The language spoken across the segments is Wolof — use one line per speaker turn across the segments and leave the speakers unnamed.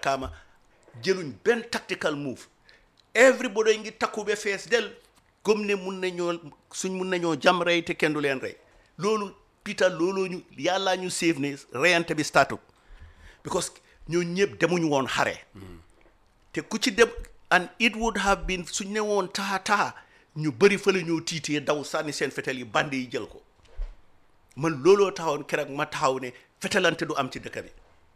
kaama jëluñ benn tactical move everybody ngi takku ba fees del comme ne mun nañoo suñ mun nañoo jam rey te kenn du leen rey loolu Peter looloo ñu yàllaa ñu save ne reyante bi startu because ñoo ñëpp demuñu woon xare te ku ci dem and it would have been suñ ne woon taxa taxa ñu bëri fa la ñoo tiitee daw sànni seen fetel yi bande yi jël ko man looloo taxawoon keroog ma taxaw ne fetelante du am ci dëkk bi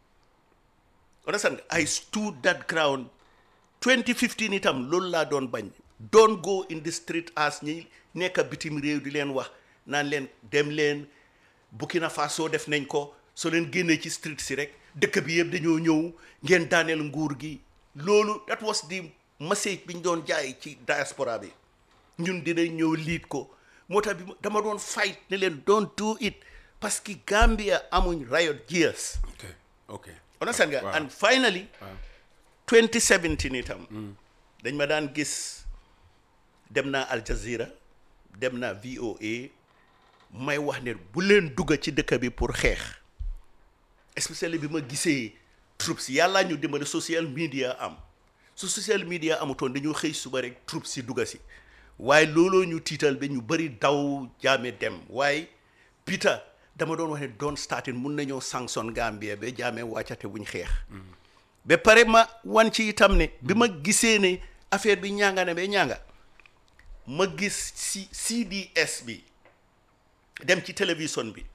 understand I stood that ground 2015 itam loolu laa doon bañ don't go in the street as ñi nekk bitim réew di leen wax naan leen dem leen Burkina Faso def nañ ko soo leen génnee ci street si rek dëkk bi yëpp dañoo ñëw ngeen daaneel nguur gi loolu that was the message bi ñu doon jaay ci diaspora bi ñun dinañ ñëw liit ko moo tax bi dama doon fight ne leen don't do it parce que Gambia amuñ riot gears
ok ok
understand nga
Waaw.
and finally 2017 itam dañ ma daan gis dem naa Al Jazeera dem naa VOA may wax ne bu leen dugga ci dëkk bi pour xeex especially bi ma gisee troops yàllaa ñu dimbali social media am su social media amutoon dañoo xëy suba rek troops si dugga si waaye looloo ñu tiital ba ñu bëri daw jaame dem waaye Peter dama doon wax ne doon starting mun nañoo sanction Gambia ba jaame wàccate buñ xeex ba pare ma wan ci itam ne bi ma gisee ne affaire bi ñaanga ne ba ñaanga ma gis ci CDS bi dem ci télévision bi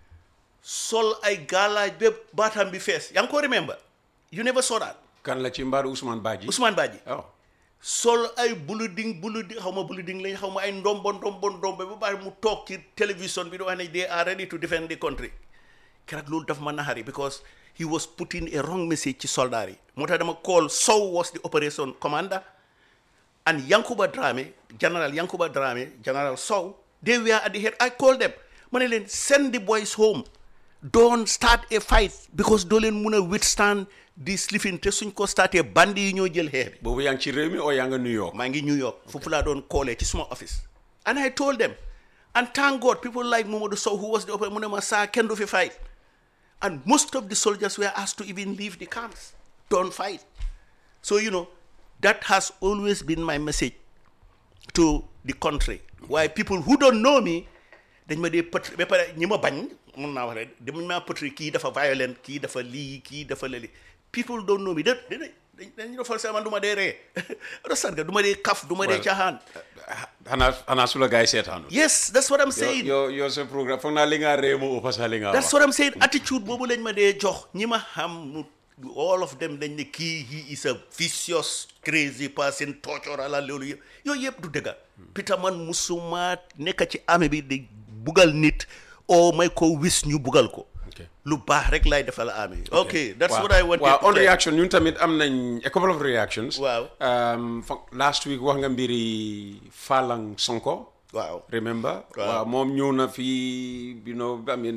sol ay gaalaaj ba baatam bi fees yaa ngi ko remember you never saw that
kan la ci mbaaru Ousmane Badji
Ousmane Badji
oh
sol ay buluding buluding xaw ma buluding lañ xaw ma ay ndombo ndombo ndombo ba bari mu toog ci télévision bi di wax ne they are ready to defend the country keroog loolu daf ma naxari because he was putting a wrong message ci soldat yi moo tax dama call Sow was the operation commander and Yankuba Dramé General Yankuba Dramé General Sow they were at the head I called them ma ne leen send the boys home don't start a fight because doo leen mun a withstand this living te suñ ko starté bandi yi ñoo jël xeex bi
boobu yaa ngi ci réew mi oo yaa nga New York
maa ngi New York foofu laa doon callee ci suma office and I told them and thank God people like Mamadou Sow who was the operator mu ne ma saa kenn du fi fight and most of the soldiers were asked to even leave the camps don't fight so you know that has always been my message to the country waaye people who don't know me dañ ma dee pëtri ba pare ñi ma bañ mun naa wax rek dañ maa pëtri kii dafa violent kii dafa lii kii dafa lëli people don't know me da da dañ dañ defal sa man du ma dee ree understand nga du ma dee kaf du ma dee
Well,
caaxaan
xanaa xanaa su la gars yi seetaanu
yes that's what I'm saying
yow yow sa programme foog naa li nga réew moo ëpp sax li nga
that's
wax
what I'm saying attitude boobu lañ ma dee jox ñi ma xam mu all of them dañ ne kii he is a vicious crazy person torture ala loolu yëpp yooyu yëpp du dëgga Peter man musuma nekk ci armée bi di bugal nit oo may ko wis ñu bugal ko
ok
lu baax rek lay defal armée bi ok that's
waaw
what I wanted
waaw
to
on
tell.
reaction ñun tamit am nañ a couple of reactions
Waaw.
Um, fo- last week wax nga mbiri Falang Sonko
waaw
remember
Waaw.
waaw moom ñëw na fii you know I mean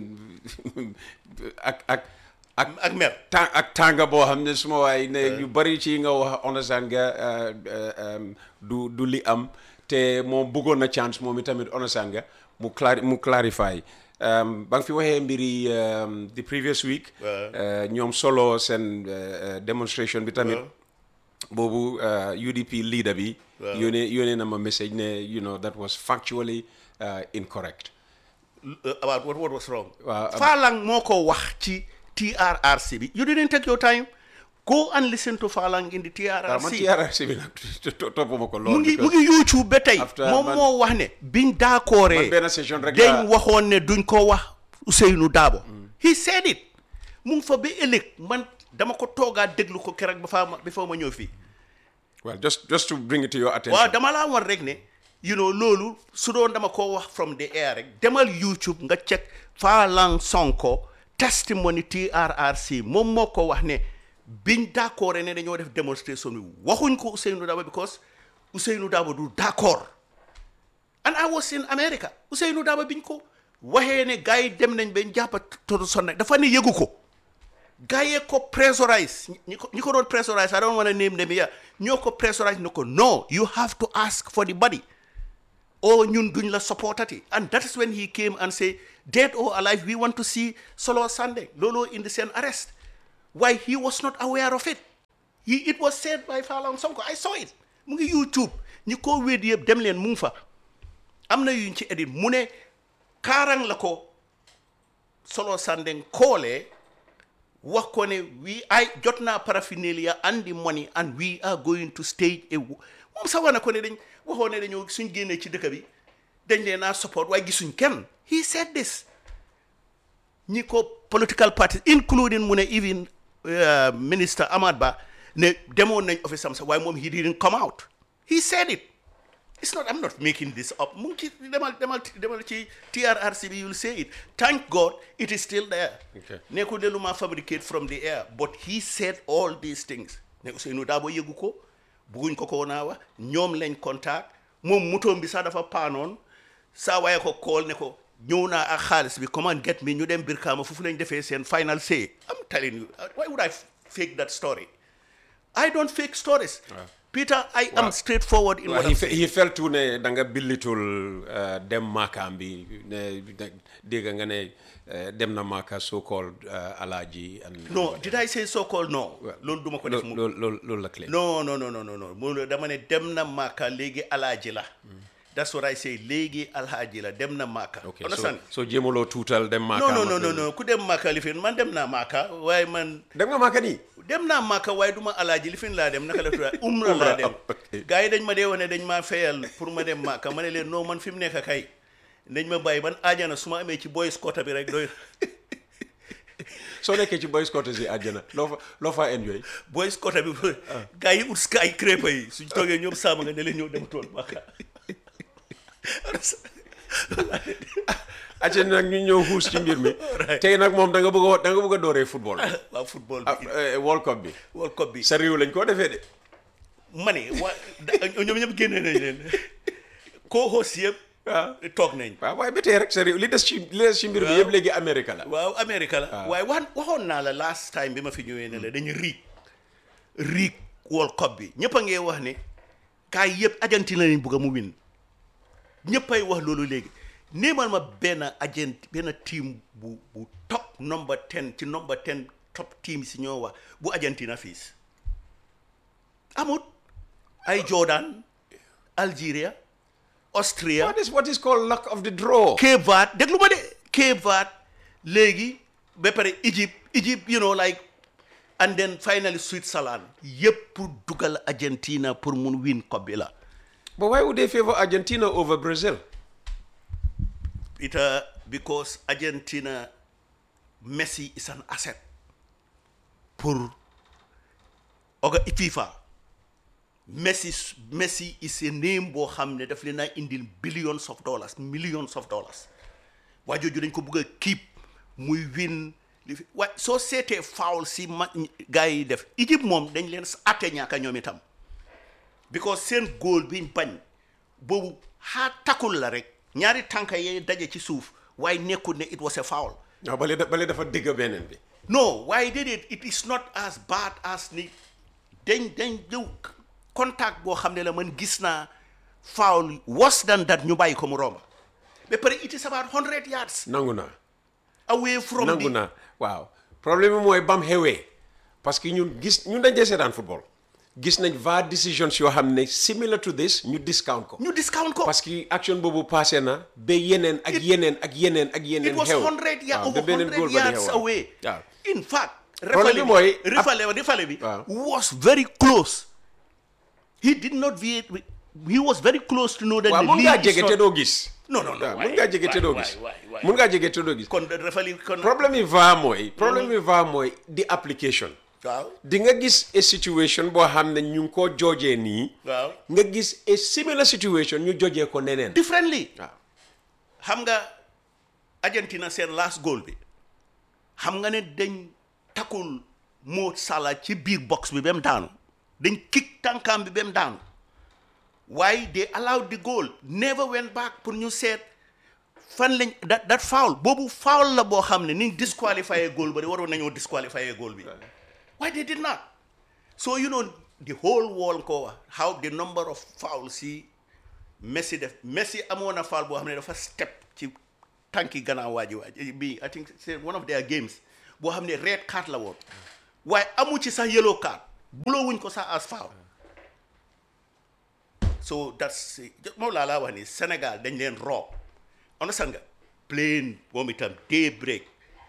ak ak ak
ak mer
tàng ak tànga boo xam ne suma waay ne yu bari ci nga wax understand nga uh, uh, um, du du li am te moom bëggoon na chance moom itamit understand nga mu clari mu clarify um, ba nga fi waxee mbiri um, the previous week
Waaw.
uh, ñoom solo seen uh, uh, demonstration bi tamit boobu uh, UDP leader bi
Waaw.
yónnee yónnee na ma message ne you know that was factually uh, incorrect
Uh, about what, what was wrong
Waaw, am-
Falang moo ko wax ci TRRC bi you didn't take your time go and listen to Falang in the
waaw man
TRRC
TRRC bi nag to- toppuma ko
mu
lool
ngi mu
because-
ngi YouTube ba tey
After
moom
man-
moo wax ne biñ d'accordé
man benn session rek
dañ
laa-
waxoon ne duñ ko wax Ousseynou Dabo he said it mu ngi fa ba ëllëg man dama ko toogaa déglu ko keroog ba faa ma ba faa ma ñëw fii
well just just to bring it to your attention
waaw dama laa war rek ne you know loolu su doon dama ko wax from the air rek demal YouTube nga check Falang Sonko testimony TRRC moom moo ko wax ne biñ d'accord ne dañoo def démonstration bi waxuñ ko Ousseynou Dabo because Ousseynou Dabo du d'accord and I was in America Ousseynou Dabo biñ ko waxee ne gars yi dem nañ bañ jàppa todu sonn dafa ne yëgu ko gars yee ko pressurize ñi ko ñi ko doon pressurize I don't want to name them here ñoo ko pressurize ne ko no you have to ask for the body or ñun duñ la supportati and that is when he came and say dead or alive we want to see Solo Sandeng looloo indi seen arrest why he was not aware of it he it was said by Falang Sonko I saw it mu ngi YouTube ñi ko wéet yëpp dem leen mu ngi fa am na yuñ ci edit mu ne kaarang la ko solo sandeng koolee wax ko ne we I jot naa paraphernalia and the money and we are going to stage a moom sax wax na ko ne dañ waxoo ne dañoo suñ génnee ci dëkk bi dañ leen naa support waaye gisuñ kenn he said this ñi ko political parties including mu ne even uh, minister Amad Ba ne demoon nañ office am sax waaye moom he didn't come out he said it it's not I'm not making this up mu ngi ci demal demal demal ci TRRC bi you'll say it thank God it is still there
Okay.
nekkul de lu ma fabricate from the air but he said all these things ne Ousseynou Dabo yëgu ko bugguñ ko ko naa wax ñoom lañ contact moom mutoom bi sax dafa paanoon saa waaye ko call ne ko ñëw naa ak xaalis bi come and get me ñu dem Brikama foofu lañ defee seen final say I'm telling you why would I fake that story I don't fake stories Peter I am straightforward in
Well,
what
he,
I'm
fe-
saying
he felt to ne da nga billitul uh, dem maakaam bi ne ne- dégg nga ne uh, dem na maaka so called uh, alaaji and
no did I say so called no loolu duma ko def mu
loolu loolu loolu la clé
non non non non non non mu dama ne dem na Màkka léegi alaaji la that's what I say léegi alaaji la dem na Màkka
ok so
understand
so jéemaloo tuutal dem maaka
non non non non non ku dem Màkka li fi man dem naa Màkka waaye man
dem nga maaka nii
dem naa Màkka waaye du ma alaaji li fi laa dem naka la tudd umra laa dem
ok.
gars yi dañ ma dee wane dañ maa fayal pour ma dem Màkka ma ne leen non man fi mu nekk kay dañ ma bàyyi man aajana su ma amee ci boy scout bi rek doy
soo nekkee ci boy scout yi àjjana loo fa loo fa enjoy
boy scout bi gars yi ut sky crêpe yi suñ toogee ñoom saama nga ne leen ñëw dem tool Màkka
acca nag ñu ñëw xuus ci mbir mi
Right.
tey nag moom da nga bëgg a da nga bëgg a dooree football bi
waaw football
ah,
bi
eh, World Cup bi
World Cup bi
sa réew lañ koo defee de
ma ne waa da- ñoom ñëpp génne nañ leen co-host yëpp
waaw
toog nañ
waaw waaye ba tey rek sa réew li des ci li des ci mbir bi
Waaw.
yëpp léegi Amérique la
waaw Amérique la waaye wax waxoon naa la last time bi ma fi ñëwee ne la dañu riig riig World Cup bi ñëpp a ngee wax ne kaay yëpp Argentine lañ bugg a mu win ñëppay wax loolu léegi néemal ma benn agent benn team bu bu top number ten ci number ten top team si ñoo wax bu Argentina fiis amut ay Jordan Algeria Austria
what is what is called luck of the draw
Cape Verde déglu ma de Cape Verde léegi ba pare Egypt Egypt you know like and then finally Switzerland yëpp pour dugal Argentina pour mun win coupe bi la
but why would they favor Argentina over Brazil
Peter because Argentina Messi is an asset pour oga FIFA Messi Messi is a name boo xam ne daf leen a indil billions of dollars millions of dollars waa jooju dañ ko bëgg a keep muy win li fi waaye soo seetee foul si ma gars yi def Égypte moom dañ leen atte ñaaka ñoom itam because seen góol biñ bañ boobu xaa takul la rek ñaari tànka yee daje ci suuf waaye nekkul ne it was a foul
waaw bale da- bale dafa digg beneen bi
no waaye déedéet it is not as bad as ni dañ dañ jëw contact boo xam ne la man gis naa foul worse than that ñu bàyyi ko mu romba ba pare it is about hundred yards
nangu naa
away from
nangu
the
naa waaw problème bi mooy bam xewee parce que ñun gis ñun dañ dee seetaan football gis nañ VAR decisions yoo xam ne similar to this ñu discount ko
ñu discount ko
parce que action boobu passé na ba yeneen ak yeneen ak yeneen ak yeneen
it was
xew
hundred yards
waaw ba
over
beneen
hundred
góol ba di
yards
xew waaw.
away
waaw
in fact
Problème bi
refale bi
mooy-
refale refale bi
Waaw.
was very close he did not vie he was very close to know that
waaw
the
mun ngaa
league is
jege
not-
te doo gis
non non non
waaw
waay,
mun ngaa jege te
waay,
doo
waay,
gis
waay, waay.
mun ngaa jege te doo gis
kon refale kon
problème yi VAR mooy problème yi VAR mooy di application
waaw
di nga gis a situation boo xam ne ñu ngi koo joojee nii
waaw
nga gis a similar situation ñu jojee ko neneen
differently
waaw
xam nga Argentina seen last goal bi xam nga ne dañ takul Mo Salah ci biir box bi ba mu daanu dañ kick tànkaam bi ba mu daanu waaye they allowed the goal never went back pour ñu seet fan lañ that that foul boobu foul la boo xam ne ni disqualifié goal ba de waroon nañoo disqualifié goal bi waaye they did not so you know the whole world ko wax how the number of fouls si Messi def Messi amoon na foul boo xam ne dafa step ci tànki gannaaw waaji waaji bi I think c'est one of their games boo xam ne red card la woon waaye amu ci sax yellow card buloo wuñ ko sax as foul so that's moom laa laa wax ni Sénégal dañ leen roob understand nga plain moom itam day break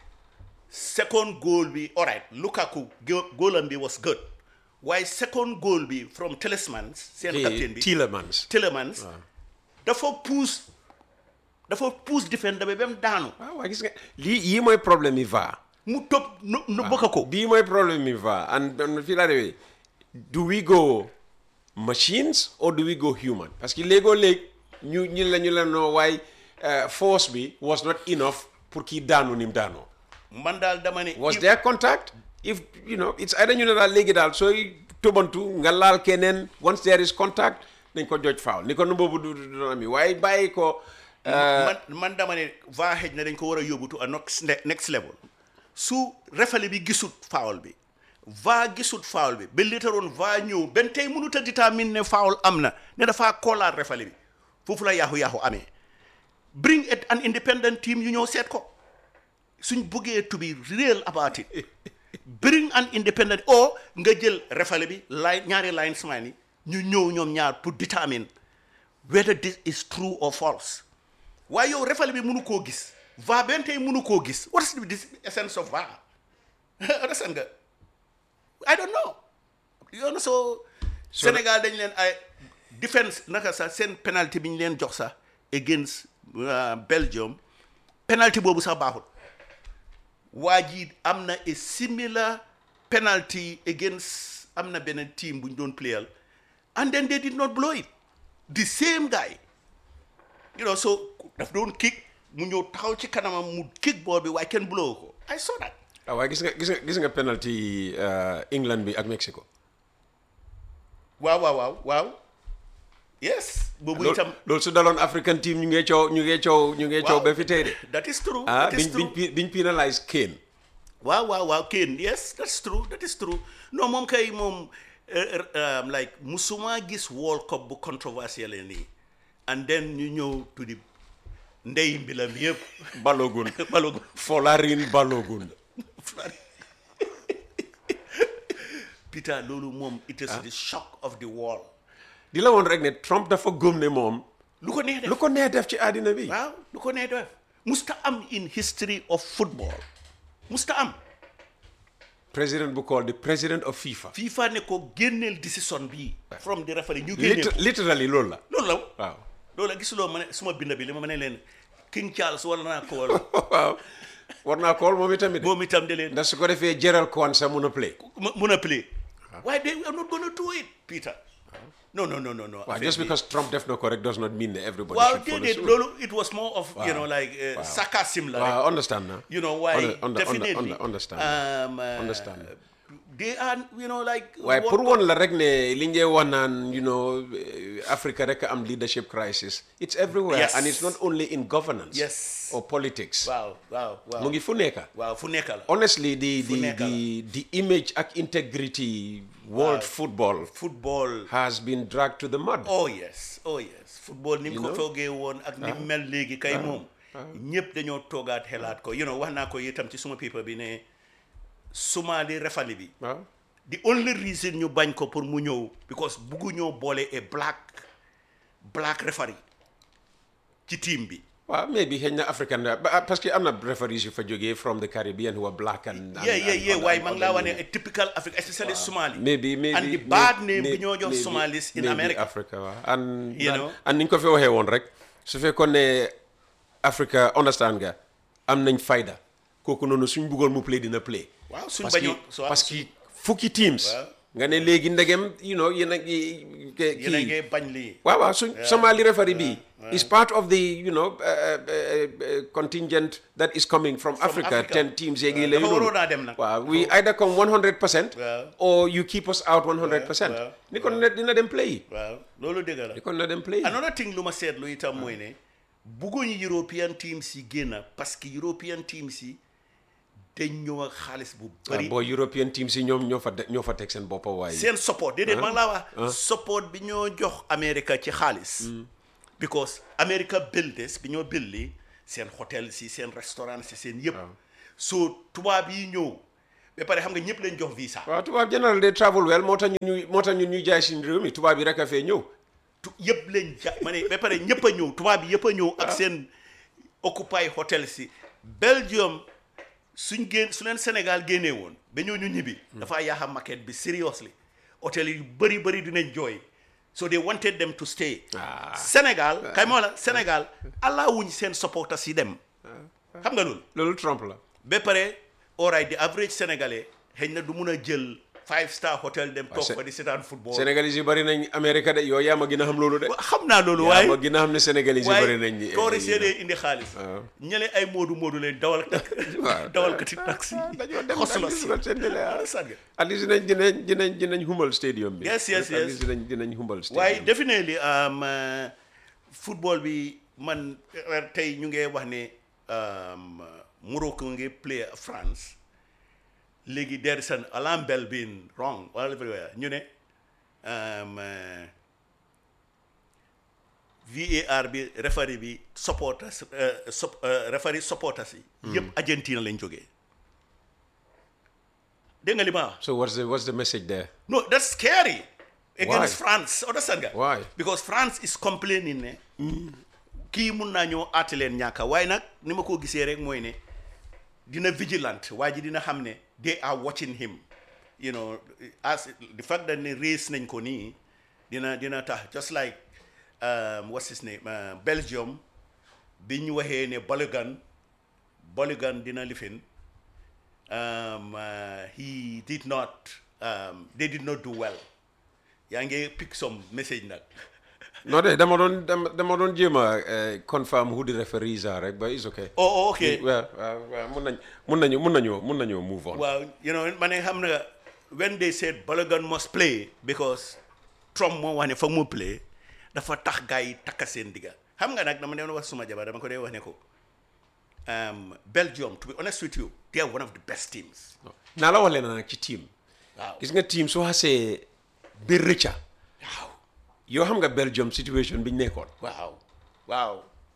second goal bi alright Lukaku go- goolam bi was good waaye second goal bi from Tielemans seen captain bi
Tielemans
Tielemans dafa pousse dafa pousse defender bi ba mu daanu
waaw waaw gis nga lii yii mooy problème yi va
mu tëb nu nu bëgg ko
bii mooy problème yi va and and fii laa demee do we go machines or do we go human parce que léegoo léeg ñu ñu la ñu la noo waaye uh, force bi was not enough pour kii daanu ni mu daanoo
man daal dama ne
was
if-
there contact if you know it's either ñu ne daal léegi daal sooy tobantu nga laal keneen once there is contact dañ ko joj foul ni ko nu boobu du du doon ami waaye bàyyi ko
man man dama ne va xëj na dañ ko war a yóbbu to a next next level su refale bi gisut foul bi va gisut foul bi ba litaroon va ñëw benn tey mënut a détermine ne foul am na ne dafaa koolaat refale bi foofu la yaaxu-yaaxu amee bring it an independent team yu ñëw seet ko suñ buggee to be real about it bring an independent or nga jël refale bi line ñaari linesman yi ñu ñëw ñoom ñaar pour determine whether this is true or false waaye yow refale bi mënu koo gis va benn tey mënu koo gis what is the essence of va understand nga I don't know yoon so Sénégal dañ leen ay defense naka sax seen penalty bi ñu leen jox sax against uh, Belgium penalty boobu sax baaxul waa ji am na a similar penalty against am na beneen team bu ñu doon playal and then they did not blow it the same guy you know so daf doon kick mu ñëw taxaw ci kanamam mu kick ball bi waaye kenn blow ko I saw that
ah waaye gis nga gis nga gis nga penalty uh, England bi ak Mexico
waaw waaw waaw waaw yes boobu
loolu
itam
loolu su daloon African team ñu ngee coow ñu ngee coow ñu ngee coow
Waaw.
ba fi tey de
that is true
ah
that is
biñ
true
biñ pi- biñ penalise Kane
waaw waaw waaw Kane yes that's true that is true non moom kay moom eh, eh, um, like musuma gis World Cup bu controversial nii and then ñu ñëw to the ndey mbilam yëpp
Balogun
balogu
Folarin Balogun
Peter loolu moom it is the shock of the world
di la woon rek ne Trump dafa gëm ne moom
lu ko neex def
lu ko nee def ci àddina bi
waaw lu ko neex def musta am in history of football musta am
président bu call the president of FIFA
FIFA ne ko génneel décision bii from the referee ñu génneel
Lit-
ko
literally loolu la
loolu la
waaw
loolu la gisuloo ma ne suma bind bi li ma ne leen King Charles wala naa ko wala
waaw war naa kool moom itamit
moom itam de leen
ndax su ko defee Gerald Kwanza mun a play
mu- mun a play waaye they are not gonna do it Peter no no no no no
waaw just because Trump def na ko rek does not mean ne everybody
waaw
should follow
déedéet
suit.
loolu it was more of you know like uh,
Wow.
sarcasm la rek
waaw understand na
you know why
Under- under- under-
definitely
under- understand
um, uh,
Understand.
they are you know like
waaye
what-
pour woon la rek ne li ngee wax naan you know eh, Africa rek am leadership crisis it's everywhere
Yes.
and it's not only in governance
Yes.
or politics
waaw waaw waaw
mu ngi fu nekka
waaw fu nekk la
honestly the
Fu
the
nekk
the, the image ak integrity world football
football
has been dragged to the mud
oh yes oh yes football ni mu ko
know?
toogee woon ak ni mu mel léegi kay moom ñëpp dañoo toogaat xelaat ko you know wax naa ko itam ci suma paper bi ne Somali refali bi
waaw
the only reason ñu bañ ko pour mu ñëw because buggu ñoo boole a black black referee ci team bi
waaw maybe xëy na african ba- parce que am na referees yu fa jógee from the Caribbean who are black and, and
yeah yeah
and-
yeah
and-
waaye
and-
maa ngi
and-
laa wax ne a typical Africa especially Somali
maybe maybe
and the
may-
bad name
may-
bi ñoo jox
maybe-
Somalis in
maybe
America
Africa waaw and
You know?
and ni ñu ko fi waxee woon rek su fekkoon ne Africa understand nga am nañ fayda kooku noonu suñ bëggoon mu play dina play
waaw suñ
parce que
bañoon so
parce que fukki teams
Waaw.
nga ne léegi ndegem you know yéen a ngi
yéen a
kii
ngee bañ lii
waaw waaw suñ Somali referee bi is part of the you know uh, uh, uh, contingent that is coming from, Africa.
Africa.
ten teams yeegi
Waaw,
la
dafa
yu
waroon a dem nag.
waaw we either come 100 percent
Waaw.
or you keep us out 100 percent
waaw,
ni kon ne dina dem play
waaw loolu dëgg la
ni kon na dem play
another thing lu ma seetlu itam mooy ne bugguñu European teams yi génn parce que European teams yi dañ ñëw ak xaalis bu
waaw
bëri
boo European teams yi ñoom ñoo fa de- ñoo fa teg seen boppa waaye
seen support déedéet man laa wax support bi ñoo jox America ci xaalis because America builders bi ñoo billi seen hôtel si seen restaurant si seen yëpp so tubaab yi ñëw ba pare xam nga ñëpp leen jox visa
waaw tubaab général day travel well moo tax ñun ñuy moo tax ñun ñuy jaay suñu réew mi tubaab yi rek a fee ñëw
tu yëpp leen ja ma ne ba pare ñëpp a ñëw tubaab bi yëpp a ñëw ak seen occupy hotel si Belgium suñ génn su leen Sénégal génnee woon ba ñoo ñu ñibbi dafa yaaxa market bi seriously hôtel yu bëri bëri dinañ jooy so they wanted them to stay
Ah.
Sénégal kay moo la Sénégal allah wuñ seen supporters yi dem xam nga loolu
loolu Trump la
ba pare all right the average sénégalais xëy na du mun a jël five star hotel dem toog
Sé-
fa di seetaan football
Sénégalais yi bari nañ Amérique de yow yaa ma gën a xam loolu de
Wa- xam naa loolu
yaa
waaye
ma gën a xam ne Sénégalais yi bari nañ
waaye toori séedee indi xaalis
waaw.
ñële ay moodu moodu leen dawal
waaw.
dawalkati taxi
dañoo dem
xosla
dañu
si
dugal seen télé, ah.
Sànge.
at least dinañ dinañ dinañ dinañ humbal stadium bi
Yes, yes,
at
yes.
least dinañ dinañ humbal stadium
waaye definitely um, uh, football bi man uh, tey ñu ngi wax ne um, Morocco ngi play France léegi there is an alarm bell being wrong all everywhere ñu ne um, uh, VAR bi referee bi supporters uh, sup, uh, referee supporters yi yëpp Argentina lañ jógee dégg nga li ma wax
so what's the what's the message there
No, that's scary against
Why?
France. Understand nga?
Why?
Because France is complaining ne kii mun naa ñoo aate leen ñàkka waaye nag ni ma ko gisee rek mooy ne dina vigilant waa ji dina xam ne they are watching him you know as the fact that ne race nañ ko nii dina dina tax just like um, what's his name uh, Belgium bi ñu waxee ne Balogun Balogun dina lifin um, uh, he did not um, they did not do well yaa ngi pick some message nag
non de dama doon dama dama doon jéem a eh, confirm who the referees are rek but it's okay
oh, oh okay
waaw waaw waaw mun nañ mun nañu mun nañoo mun nañoo move on
waaw you know ma ne xam nga when they said Balogun must play because Trump moo wax ne foog mu play dafa tax gars yi takka seen digga xam nga nag dama doon wax suma jabar dama ko dee wax ne ko um, Belgium to be honest with you they are one of the best teams
naa la wax leen nag ci team
waaw
gis nga team soo xasee ba rëcca
waaw
yoo xam nga Belgium situation bi ñu nekkoon
waaw waaw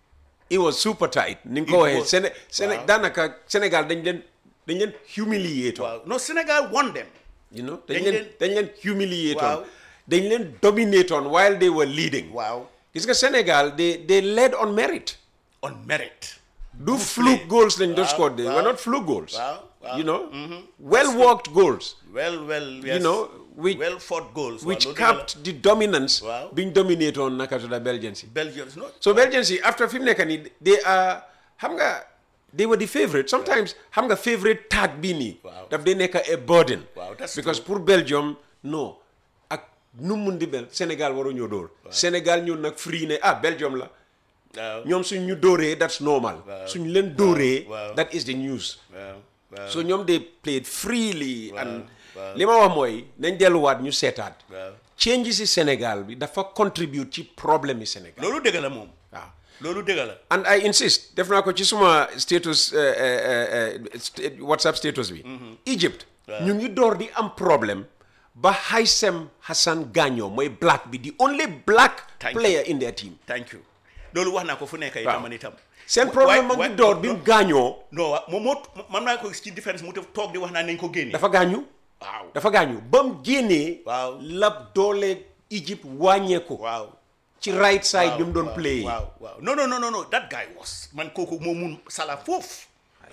it was super tight ni nga
It
ko waxee
was.
Séné Séné
Waaw.
daanaka Sénégal dañ leen dañ leen humiliate on
waaw no Sénégal won them
you know
Dañ
dañ leen
leen-
dañ leen humiliate on
Waaw.
dañ leen dominate on while they were leading
waaw
gis nga Sénégal they they led on merit
on merit
du fluke goals lañ doon
Waaw,
score they were
waaw.
not fluke goals
Waaw, waaw.
you know well worked goals
well well yes.
know, which-
well fought goals
which
waaw, loolu dëgg la.
capped the dominance
Waaw.
biñ dominate on naka tudda Belgians yi
Belgians no
so Belgians yi after fi mu nekk nii they are xam nga they were the favorite sometimes xam nga favorite tag bii nii
Waaw.
daf day nekk a burden
Waaw, that's
because pour Belgium non ak nu mu mun di bel Sénégal waru ñoo dóor Sénégal ñun nag free ne ah Belgium la
waaw
ñoom suñ ñu dóoree that's normal suñ leen dóoree
waaw.
that is the news
waaw waaw
so ñoom they played freely and
waaw.
li ma wax mooy nañ delluwaat ñu seetaat
waaw
change si Sénégal bi dafa contribute ci problème yi Sénégal
loolu dëgg la moom
waaw
loolu dëgg la
and I insist def naa ko ci suma status eh, eh, eh, eh, st- WhatsApp status bi Egypt ñu ngi door di am problème ba Haysem Hassan Gagno mooy black bi the only black
Thank you.
player in their team
thank you loolu wax naa ko fu nekk itam man itam
seen
Wa-
problème ma
waay-
ngi door bi mu gaañoo
non waaw moom moo man naa ko gis ci différence mu toog di wax naa nañ ko génne
dafa gaañu
waaw
dafa gaañu ba mu génnee
Waaw.
la doole Egypt wàññeeku
waaw
ci right side bi mu doon
waaw,
play
waaw waaw non non non non non that guy was man kooku moo mun sala foofu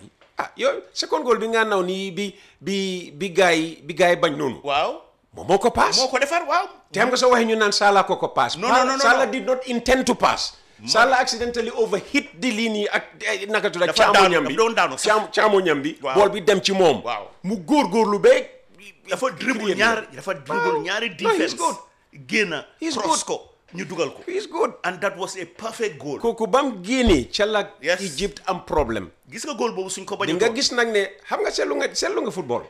ah yow second goal bi nga naw nii bi bi bi gaay bi gaay bañ noonu
waaw
moom moo ko paas
moo ko defar waaw
te xam nga soo waxee ñu naan Salah ko ko pass.
No, no, no, no,
Salah
no.
did not intend to pass. Salah accidentally overhit the ligne ak eh, naka tudd
Dafa daanu,
caamoñam bi
dafa doon daanu sax.
caam caamoñam bi.
Waaw.
bool bi dem ci moom.
Waaw.
mu góorgóorlu ba.
dafa dribble ñaar dafa dribble ñaari
No, he's
defense
good.
génn
He's
cross
good.
ko ñu dugal ko
He's good.
and that was a perfect goal
kooku ba mu génnee ca la
Yes.
Egypt am problème.
gis nga goal boobu suñ ko bañ
di
a
nga
goal.
gis nag ne xam nga seetlu nga seetlu nga football.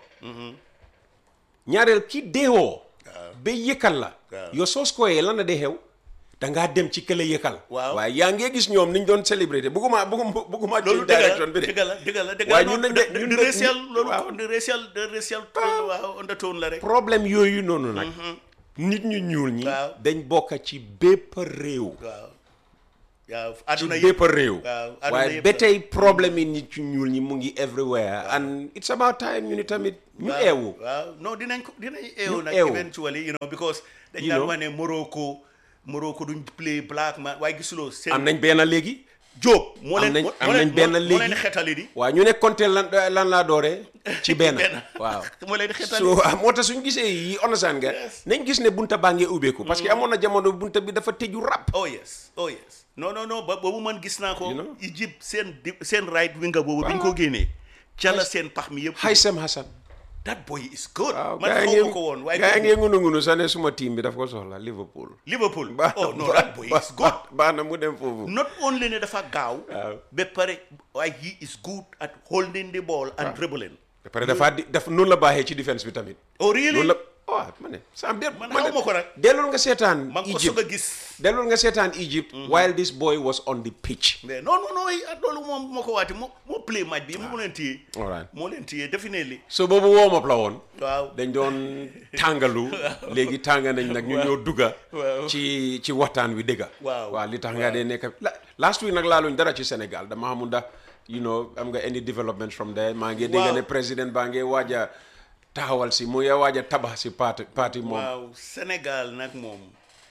ñaareel ki deewoo. ba yëkkal la.
Waaw.
yow soo scoyee lan la dee xew. da ngaa dem ci kële yëkkal.
Waaw.
waaye yaa ngee gis ñoom niñ doon célébrer bëgguma bëgguma bëgguma.
loolu
change
dëgg la
direction bi de.
dëgg la dëgg la dëgg
waaye
la
ñun
non,
nañ de-
de-
ñun
de
de-
racial loolu
waaw.
de racial de racial waaw undertone la rek
problème yooyu noonu nag. nit ñu ñuul ñi.
Waaw.
dañ bokk ci bépp réew.
waaw waaw
ci
àdduna
bépp réew
waaw àdduna
waaye
yëpp
ba
la.
tey problème yi nit ci ñuul ñi mu ngi everywhere and it's about time ñu ni tamit ñu
waaw,
eewu
waaw non dinañ ko dinañ eewu nag
eewu.
eventually you know because dañ
You
daan
know.
wax ne Morocco Morocco duñ play black man waaye gisuloo seen
am nañ benn léegi
Jóob moo
am
leen
nañ
moo
am
leen
nañ benn
moo leen
léegi
xetali di
waaw ñu ne compté lan lan laa dooree ci benn
benn
waaw
moo leen xetali
so ah, moo tax suñ gisee yi understand nga
Yes.
nañ gis ne bunta baa ngee ubbeeku parce que amoon na jamono bunta bi dafa tëju rap
oh yes oh yes non non non ba boobu man gis naa ko
You know?
Egypte seen di seen right winger boobu bi ñu ko génnee cala seen pax mi yëpp
Haysem Hassan
that boy is good
waaw
man
gaa
xaw
yi
ma ko woon waaye
gaa yi
kooku-
ngee ngunu ngunu sax ne suma team bi daf ko soxla Liverpool
Liverpool
baax
oh no
baax-
that boy is good
baax- baax na mu dem foofu
not only ne dafa gaaw
Waaw.
ba pare waaye he is good at holding the ball and dribbling
ba pare dafa di daf noonu la baaxee ci défense bi tamit
oh really
noonu la oh ma ne sam de
Man
ma ne
xaw ma ko nag.
dellul nga seetaan
man ko
Egypt
soog a gis
dellul nga seetaan Egypt while this boy was on the pitch
mais non non non ah, loolu moom moo ko waati moo moo play match bi moo leen téye
Alright.
moo leen téye definitely
so boobu warm up la woon
waaw
dañ doon tàngalu léegi tànga nañ nag ñu ñëw dugga
waaw.
ci ci waxtaan wi dëgga
Waaw.
waaw li tax nga dee nekk la last week nag laaluñ dara ci Sénégal dama xamul ndax you know am nga any development from there maa ngi dégg
Waaw.
ne président baa ngi waaj a taxawal si mu ngi waaj a tabax si parti parti moom
waaw Sénégal nag moom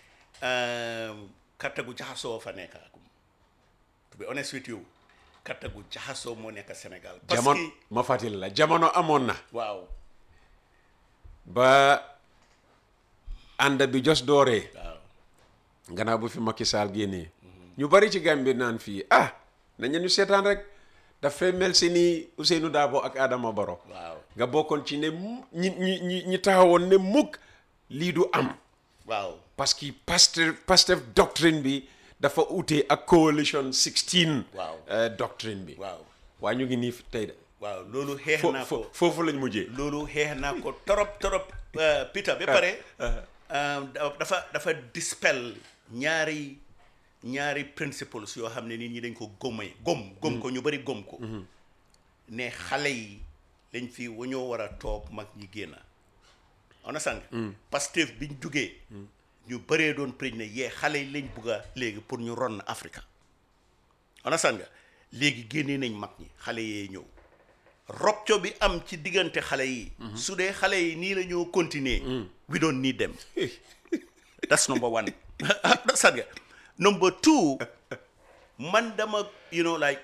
katta gu jaxasoo fa nekk to be honest with you katta gu jaxasoo moo nekk Sénégal parce
jamono
que
ma fàttali la jamono amoon na
waaw
ba ànd bi jos dooree
waaw
gannaaw bu fi Macky Sall génnee ñu bari ci Gambie naan fii ah nañu ñu seetaan rek dafay mel si ni Ousseynou Dabo ak Adama Baro
waaw
nga bokkoon ci ne mu- ñi ñi ñi ñi taxawoon ne mukk lii du am
waaw
parce que Pastef Pastef doctrine bi dafa ute ak coalition 16
Waaw.
euh, doctrine bi
waaw
waa ñu ngi nii fi tey de
waaw loolu xeex
fo
naa
fo
ko
foofu lañ mujjee
loolu xeex naa ko torop torop euh, Peter ba pare euh, da- dafa dafa dispel ñaari ñaari principles yoo xam ne nit ñi dañ ko gomay gom gom ko ñu bari gom ko ne xale yi lañ fi wañoo war a toog mag ñi génn ona sang Pastef biñ jugee ñu bëree doon préñ ne yee xale yi lañ bugg a léegi pour ñu ron Africa ona sang léegi génnee nañ mag ñi xale yee ñëw rupture bi am ci diggante xale yi su dee xale yi nii la ñoo continuer we don't need them that's number one understand nga number two man dama you know like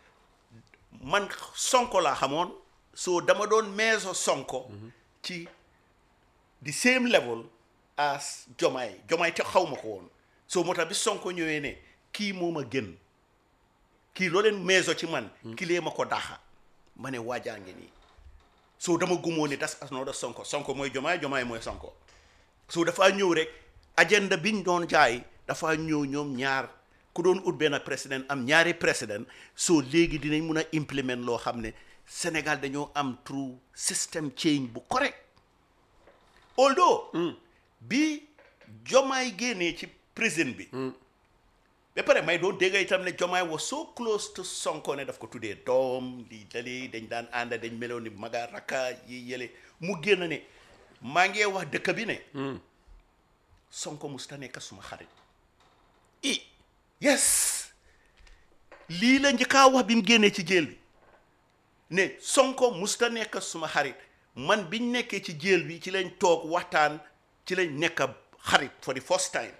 man sonko laa xamoon so dama doon meeso sonko ci the same level as jomaay jomaay te xaw ma ko woon so moo tax bi sonko ñëwee ne kii moo ma gën kii loo leen meeso ci man ki lee ma ko daaxa ma ne waajaa ngi nii so dama gumoo ne das another sonko sonko mooy jomaay jomaay mooy sonko so dafa ñëw rek agenda biñ doon jaay dafa ñëw ñoom ñaar ku doon ut benn président am ñaari président so léegi dinañ mun a implement loo xam ne Sénégal dañoo am true system change bu correct although bi jomaay génnee ci prison bi ba pare may doon dégg itam ne jomaay was so close to sonko ne daf ko tuddee doom di dali dañ daan ànda dañ meloon ni maga rakka yi yële mu génn ne maa ngi wax dëkk bi ne sonko musta nekk suma xarit i yes lii la njëkkaa wax bi mu génnee ci jéel bi ne sonko musta nekk suma xarit man biñ nekkee ci jéel bi ci lañ toog waxtaan ci lañ nekk xarit for the first time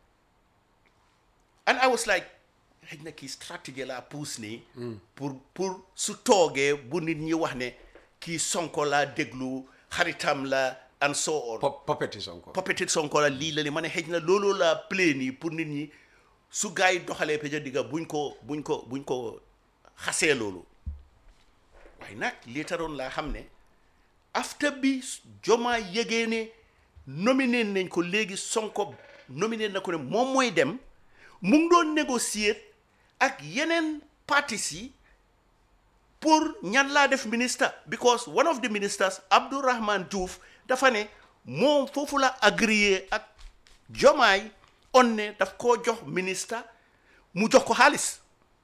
and I was like xëy na kii stratégie laa puus nii pour pour su toogee bu nit ñi wax ne kii sonko laa déglu xaritam la and so on
Pop- popeti Sonko
peut-être sonko la lii la li ma ne xëy na loolu laa play nii pour nit ñi su gars yi doxalee peja digga buñ ko buñ ko buñ ko xasee loolu waaye nag lii taroon laa xam ne after bi jomaa yëgee ne nominé nañ ko léegi sonko nominé na ko ne moom mooy dem mu ngi doon négocier ak yeneen partis yi pour ñan laa def ministre because one of the ministers Abdourahman Diouf dafa ne moom foofu la agréé ak jomaay on ne daf koo jox ministre mu jox ko xaalis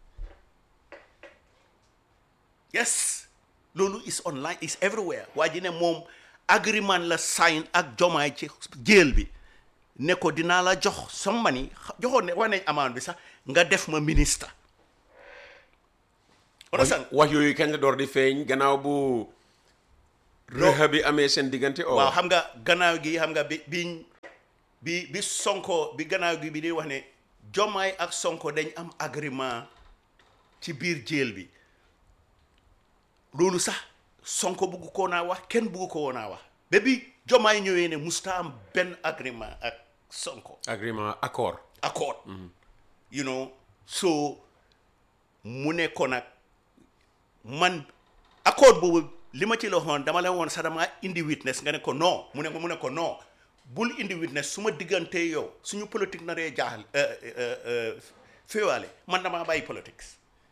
yes loolu is online is everywhere waa ji ne moom agreement la sign ak jomaay ci jéel bi ne ko dinaa la jox some money joxoon ne wax nañ amende bi sax nga def ma ministre understand
wax yooyu kañ la door di feeñ gannaaw bu rëxa bi amee seen diggante o
waaw xam nga gannaaw gi xam nga bi biñ bi bi sonko bi gannaaw gi bi di wax ne jomaay ak sonko dañ am agrément ci biir jéel bi loolu sax sonko bugg koo naa wax kenn bugg ko woon naa wax ba bi jomaay ñëwee ne musta am benn agrément ak sonko
agreement accord
accord you know so mu ne ko nag man accord boobu li ma ci la waxoon dama la woon sax dama indi witness nga ne ko non mu ne ko mu ne ko non bul indi witness su ma diggante yow suñu politique na dee jaaxal féewaale man damaa bàyyi politique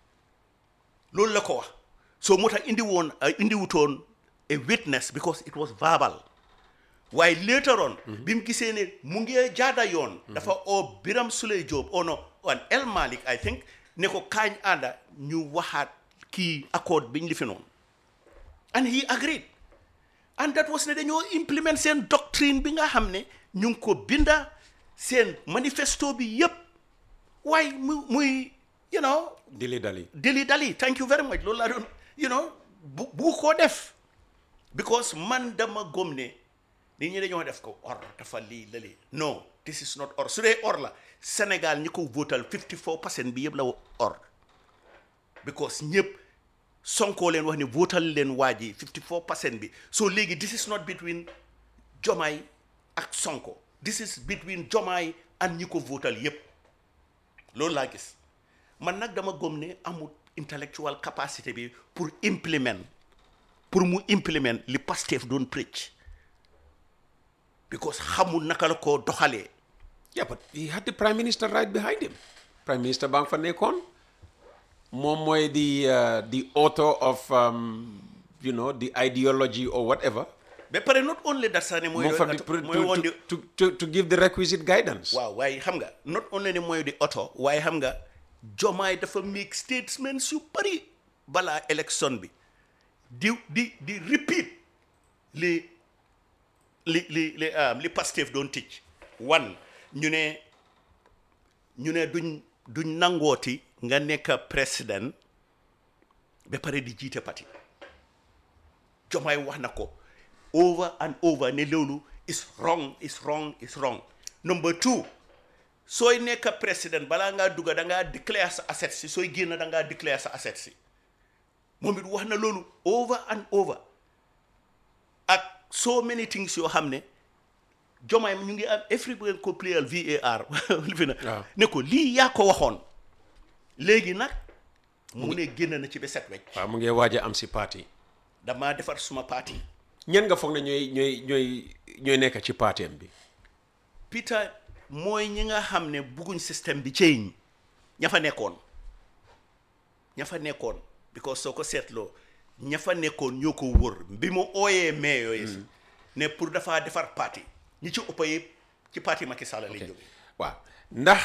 loolu la ko wax so moo tax indi woon indi wutoon a witness because it was verbal waaye later on bi mu gisee ne mu ngi jaada yoon dafa oo Biram Suley Joob oh no an El Malik I think ne ko kaañ ànda ñu waxaat kii accord biñ li fi noonu and he agreed and that was ne dañoo implement seen doctrine bi nga xam ne ñu ngi ko binda seen manifesto bi yëpp waaye mu muy you know
dili dali
dili dali thank you very much loolu laa doon you know bu bu koo def because man dama gom ne nit ñi dañoo def ko or dafa lii lali non this is not or su dee or la Sénégal ñi ko votal 54 percent bi yëpp la or because ñëpp sonkoo leen wax ne votal leen waa ji 54 percent bi so léegi this is not between Jomaay ak Sonko this is between Jomaay and ñi ko votal yëpp loolu laa gis man nag dama gom ne amul intellectual capacity bi pour implement pour mu implement li Pastef doon preach because xamul naka la ko doxalee
yeah but he had the prime minister right behind him prime minister baa nga fa nekkoon moom mooy the uh, the author of um, you know the ideology or whatever
ba pare not only that sax ne mooy
moom fa di
mooy woon di
to, to, to, to give the requisite guidance
waaw waaye xam nga not only ne mooy di oto waaye xam nga jomaay dafa make statements yu bari balaa élection bi di di di repeat li li li li ah, li Pastef doon ticc one ñu ne ñu ne duñ duñ nangooti nga nekk président ba pare di jiite parti jomaay wax na ko over and over ne loolu is wrong is wrong is wrong number two sooy nekk président balaa ngaa dugga da ngaa déclare sa asset si sooy génn da ngaa déclare sa asset si moom it wax na loolu over and over ak so many things yoo xam ne jomaay ñu ngi am everybody ko playal VAR li fi na
Waaw.
ne ko lii yaa ko waxoon léegi nag mu ne génn na ci ba set wecc
waaw mu ngi waaj a am si parti
damaa defar suma parti
ñen nga foog ne ñooy ñooy ñooy ñooy nekk ci parteem bi
Peter mooy ñi nga xam ne bugguñ système bi change ña fa nekkoon ña fa nekkoon because soo ko seetloo ña fa nekkoon ñoo ko wër bi mu ooyee mais yooyu ne pour dafa defar parti ñi ci ëpp yëpp ci parti Macky Sall lañ jóge
waaw ndax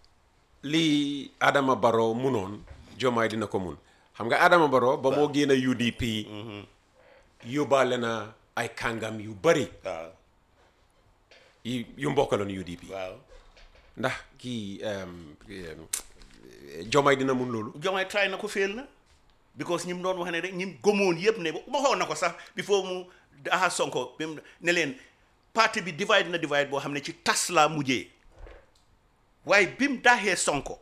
lii Adama Barrow munoon Jomaay dina ko mun xam nga Adama Barrow ba moo génn UDP yóbbaale na ay kàngam yu bari
waaw
yu yu mbokkaloon UDP
waaw
ndax kii em, em, Jomaay dina mun loolu
Diomaye try na ko féel na because ñi mu doon wax ne rek ñi mu gëmoon yëpp ne waxoon na ko sax before mu daha Sonko bi mu ne leen parti bi divide na divide boo xam ne ci tas laa mujjee waaye bi mu daaxee Sonko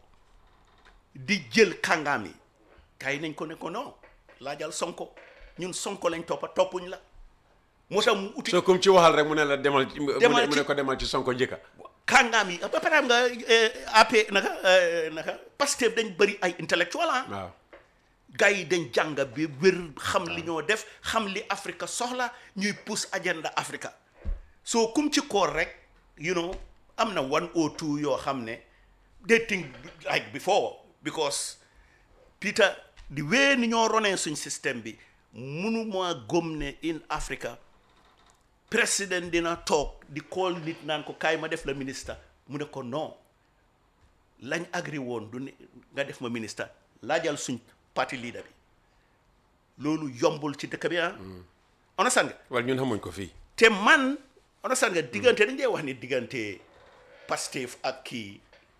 di jël kàngaam yi gars yi nañ ko ne ko non laajal Sonko ñun Sonko lañ toppa toppuñ la moo tax mu uti
soo comme ci waxal rek mu ne la demal ci mu ne
Demal
mu ne
ci-
ko demal ci Sonko njëkka
kàngaam yi ba pare xam nga AP naka eh, naka Pastef dañ bëri ay intellectuel ah
waaw
gars yi dañ jàng bi wér xam li ñoo def xam li Afrique soxla ñuy pousse agenda Africa soo kum ci koor rek you know am na one or two yoo xam ne they think like before because Peter di wee ni ñoo ronee suñ système bi munu maa gëm ne in Africa président dina toog di call nit naan ko kaay ma def la ministre mu ne ko non lañ agri woon du ne nga def ma ministre laajal suñ parti leader bi loolu yombul ci dëkk bi ah understand nga
wala ñun xamuñ ko fii
te man understand nga diggante dañ dee wax ni diggante Pastef ak kii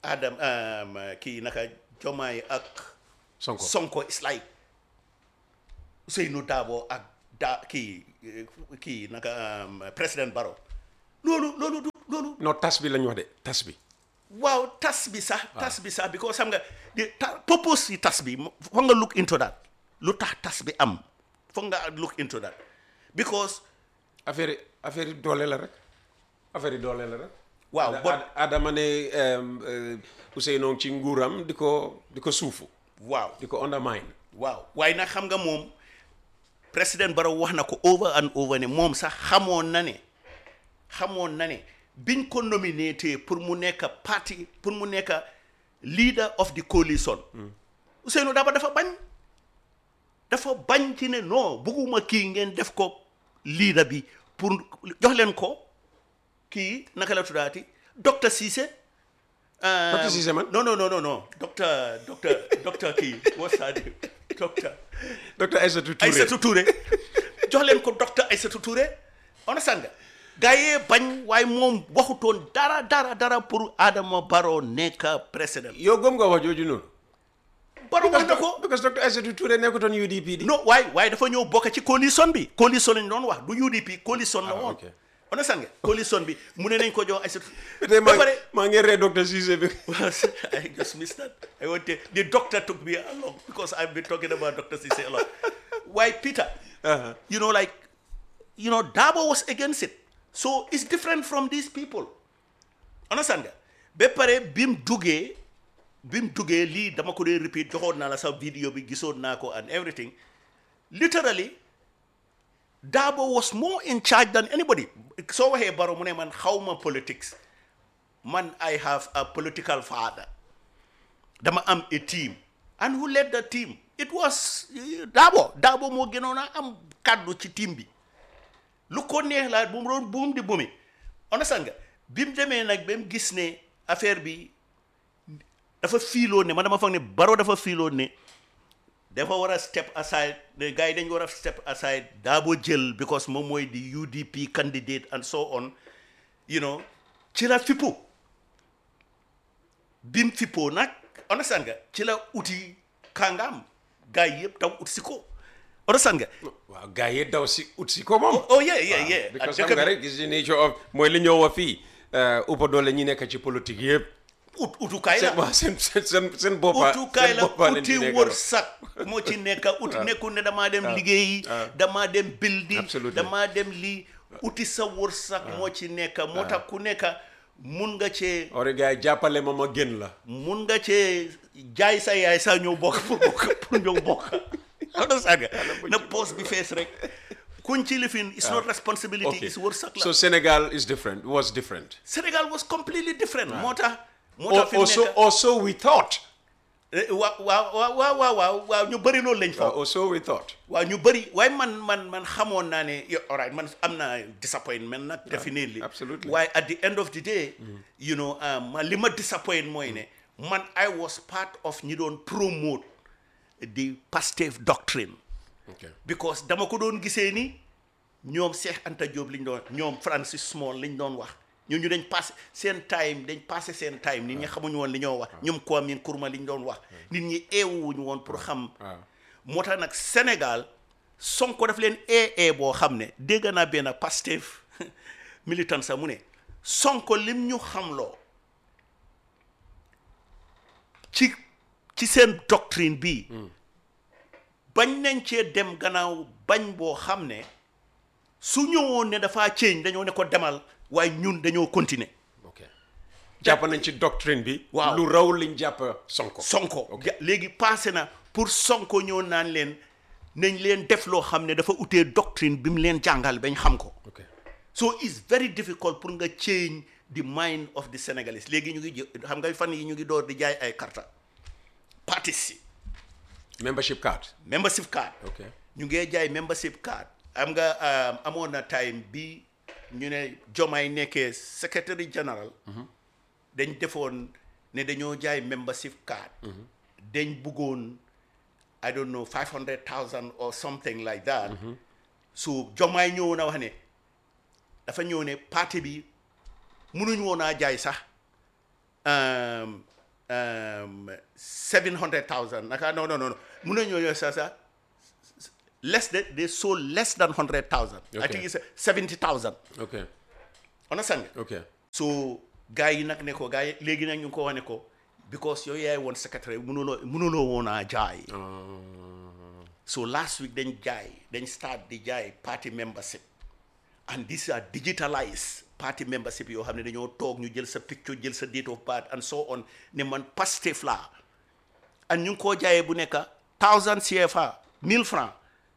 Adam um, kii naka Jomaay ak
Sonko
Sonko is like Ousseynou Dabo ak da kii eh, kii naka um, président Barrow loolu loolu du loolu
non tas bi lañ wax de tas bi
waaw tas bi sax tas bi sax because xam nga di ta purpose yi tas bi mo- foog nga look into that lu tax tas bi am foog nga look into that because
affaire yi affaire yi doole la rek affaire yi doole la rek
Waaw,
Ada-
but-
Ad- Adama ne um, uh, Ousseynou ci nguuram di ko di ko suufu
waaw
di ko undermine
waaw waaye nag xam nga moom président Barrow wax na ko over and over ne moom sax xamoon na ne xamoon na ne biñ ko nominé pour mu nekk parti pour mu nekk leader of the coalition Ousseynou Daba dafa bañ dafa bañ ci ne non bugguma kii ngeen def ko leader bi pour jox leen ko kii naka la tuddaati docteur Cissé euh,
Docteur Cissé man?
non non non non non docteur docteur docteur kii what's that name? docteur
docteur Aïssatou Touré
Aïssatou Touré jox leen ko docteur Aïssatou Touré understand nga gaa yee bañ waaye moom waxutoon dara dara dara pour Adama Barrow nekk président
yow gëm nga wax jooju noonu
Barrow wax na ko
because docteur Aïssatou Touré nekkutoon UDP di
non waaye waaye dafa ñëw bokk ci coalition bi coalition lañ doon wax du UDP coalition la
Ah,
woon
ok.
understand nga coalition bi mu ne nañ ko jox Aïssatou
tey
ba
maa
pare
maa ngi ree docteur Cissé bi
I just missed that. I went to, the doctor took me along because I've been talking about Dr. Cisse a lot. Why, Peter?
Uh-huh.
You know, like, you know, Dabo was against it. So it's different from these people. Understand nga? Ba pare bim duggee bim duggee lii dama ko dee repeat joxoon naa la sa vidéo bi gisoon naa ko and everything. Literally, Dabo was more in charge than anybody. So waxee Barrow mu ne man xawma politics. Man, I have a political father. Dama am a team. And who led the team? It was uh, Dabo. Dabo moo gënoon a am kaddu ci team bi. lu ko neex laa bu mu doon buum di bumi understand nga bi mu demee nag ba mu gis ne affaire bi dafa fiiloon ne man dama foog ne Barrow dafa fiiloon ne dafa war a step aside ne gars yi dañ war a step aside Dabo jël because moom mooy di UDP candidate and so on you know ci la fippu bim fippoo nag understand nga ci la uti kàngaam gars yi yëpp taw ut si ko understand nga
waaw gars yi daw si ut si ko moom
oh yeah yeah yeah
because
Ak
xam nga rek is the nature of mooy li ñëw wa fii uppa doole ñi nekk ci politique yëpp
ut utukaay la
seen waa seen seen seen seen boppa
utukaay
seen
la
boppa leen
uti
di nekk
wërsëg moo ci nekk uti nekkul ne damaa dem liggéeyi damaa dem buildi
Absolutely.
damaa dem lii uti sa wërsëg moo ci nekk moo tax ku nekk mun nga cee
ori gars yi jàppale ma ma gën la
mun nga cee jaay sa yaay sa ñëw bokk pour bokk pour ñëw bokk xam nga saaga na poos bi fees rek kuñ ci lifin it's not responsibility
okay
it's wërsëg la
so Sénégal is different was different
Sénégal was completely different moo tax moo
or,
tax fi mu
or so
nekk
or so we thought
Eh, waaw waaw waaw waaw waaw waaw waaw ñu bëri loolu lañ fa
or so we thought
waaw ñu bëri waaye man man man xamoon naa ne yo- all right man am naa disappointment nag definitely
absolutely.
waaye at the end of the day you know um, li ma disappoint mooy ne man I was part of ñi doon promote the Pastef doctrine
okay
because dama ko doon gisee ni ñoom Cheikh Anta Diop liñ doon ñoom Francis Small liñ doon wax ñooñu dañ passé seen time dañ passé seen time nit ñi xamuñu woon li ñoo wax ñoom Kwame Nkrumah liñ doon wax nit ñi eewuñu woon pour xam
waaw
moo tax nag Sénégal Sonko daf leen ee ee boo xam ne dégg naa benn Pastef militant sax mu ne Sonko lim ñu xamloo ci ci seen doctrine bii bañ nañ cee dem gannaaw bañ boo xam ne su ñëwoon ne dafaa change dañoo ne ko demal waaye ñun dañoo continuer
ok jàpp nañ ci doctrine bi
Waaw.
lu raw liñ jàpp Sonko
Sonko ja- léegi passé na pour Sonko ñëw naan leen nañ leen def loo xam ne dafa utee doctrine bi mu leen jàngal bañ xam ko
ok
so it's very difficult pour nga change the mind of the Senegalese léegi ñu ngi jë- xam nga fan yi ñu ngi door di jaay ay karta partis si
membership card
membership card
ok
ñu ngee jaay membership card am nga um, amoon na time bi ñu ne Jomaay nekkee secretary general dañ defoon ne dañoo jaay membership card dañ buggoon I don't know five hundred thousand or something like that so Jomaay ñëw na wax ne dafa ñëw ne parti bi mënuñ woon a jaay sax um, um, 700,000 naka no no no no mun nañoo ñëw sa sa less than they sold less than 100,000 I
Okay.
think it's 70,000
ok
understand nga
ok
so gars yi nag ne ko gars yi léegi nag ñu ngi ko wane ko because yow yaay woon secrétaire mënuloo mënuloo woon a jaay so last week dañ jaay dañ start di jaay party membership and these are digitalized party membership yoo xam ne dañoo toog ñu jël sa picture jël sa date of birth and so on ne man Pastef laa and ñu ngi koo jaayee bu nekk thousand CFA mille francs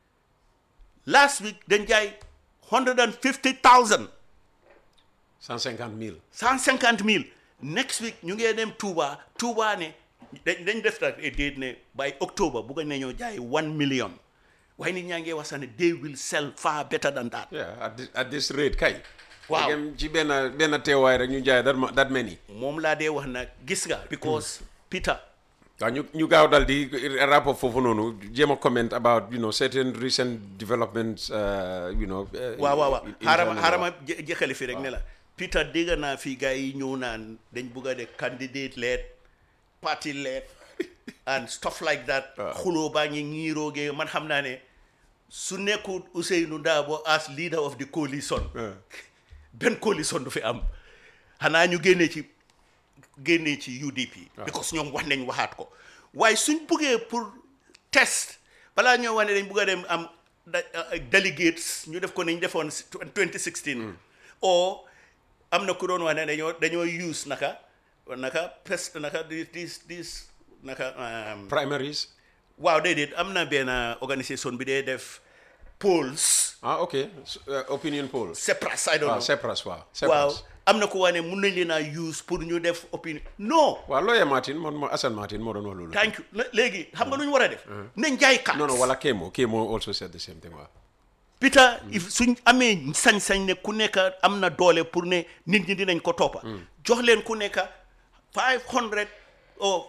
last week dañ jaay hundred and fifty thousand
cent cinquante mille
cent cinquante mille next week ñu ngee dem Touba Touba ne dañ dañ def nag déet ne by October bugg nañoo jaay one million waaye nit ñaa ngee wax sax ne they will sell far better than that
yeah at this, at this rate kay
Waaw.
Dégam ci benn benn teewaay rek ñu jaay that, ma- that many
moom laa dee wax nag gis nga because Peter
waaw ñu ñu gaaw dal di rapport foofu noonu jéem a comment about you know certain recent developments uh, you know uh,
waaw waaw waaw
in- in
xaaral ma
Ghana.
xaaral ma jë- jëkkali fi rek ne la Peter dégg naa fii gars yi ñëw naan dañ bugg a de candidate lead party lead and stuff like that xuloo baa ngi ñiiroogee man xam naa ne su nekkul Ousainou Darboe as leader of the coalition benn coalition du fi am xanaa ñu génnee ci génnee ci UDP because ñoom wax nañ waxaat ko waaye suñ buggee pour test balaa ñoo wax ne dañ bugg a dem am da- uh, delegates ñu def ko nañ defoon si 2016 o am na ku doon wax ne dañoo dañoo use naka naka pest naka dis dis dis naka um,
primaries
waaw déedéet am na benn organisation bi dee def polls
ah ok S- uh, opinion polls
Sepras I don't
waaw
know
Sepras waaw
waaw
Sepras
am na ku wax ne mun nañ leen a use pour ñu def opinion non
waaw lawyer Martin man ma Assane Martin moo doon wax loolu
thank you lé- léegi xam nga lu ñu war a def nañ jaay carte
non non wala Kémo Kémo also said the same thing waaw
Peter if suñ amee sañ-sañ ne ku nekk am na doole pour ne nit ñi dinañ ko toppa jox leen ku nekk five hundred or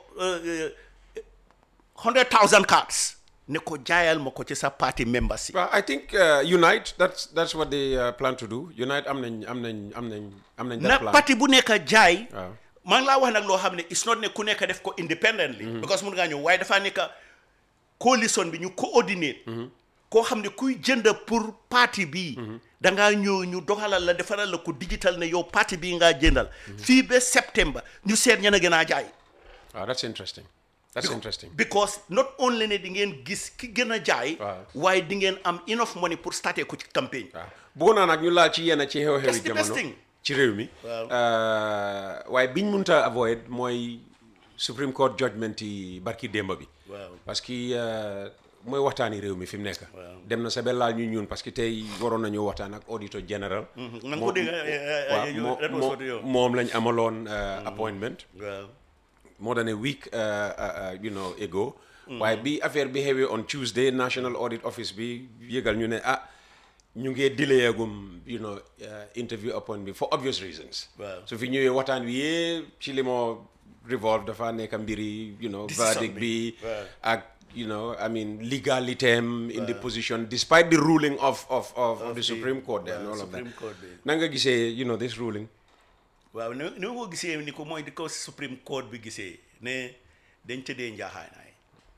hundred thousand cards ne ko jaayal ma ko ci sa party members yi
Well, I think uh, Unite. That's that's what they uh, plan to do. Unite. am nañ am nañ am nañ am nañ
na
that plan.
parti bu nekk jaay
waaw
maa ngi laa wax nag loo xam ne it's not ne ku nekk def ko independently because mun ngaa ñëw waaye dafaa nekk coalition bi ñu coordinate koo xam ne kuy jënd pour parti bii da ngaa ñëw ñu doxalal la defaral la ko digital ne yow parti bii ngaa jëndal fii ba septembre ñu seet ña a gën a jaay
Wow, that's interesting. That's interesting.
because not only ne di ngeen gis ki gën a jaay
Waaw.
waaye di ngeen am enough money pour starter ko ci campagne
waaw bëggoon naa nag ñu laal ci yenn ci
That's
xew-xewi
the best
jamono
thing.
ci réew mi.
Waaw.
Uh, waaye biñ munta avoid mooy Supreme Court judgment yi barki démba bi.
Waaw.
parce que uh, mooy waxtaani réew mi fi mu nekk. dem na sa ba laal ñu ñun parce que tey waroon nañoo waxtaan ak auditor général.
na nga ko dégg
waaw
yow that was
moo-
what yow
moom lañ amaloon uh, appointment.
waaw
more than a week uh, uh, uh, you know ago waaye bi affaire bi xewee on Tuesday National Audit Office bi yëgal ñu ne ah ñu ngee delayagum you know uh, interview appointment bi for obvious reasons
Waaw.
su fi ñëwee waxtaan wi yëpp ci li moo revolve dafa nekk mbiri you know
Decision
verdict
bi.
bi
Waaw.
ak you know I mean legality am in the position despite the ruling of of of, of the
the-
Supreme Court there and
waaw,
all of that
Supreme Court bi.
na nga gisee you know this ruling
waaw ni ni ma ko gisee ni ko mooy di ko Supreme Court bi gisee ne dañ tëddee njaaxaanaay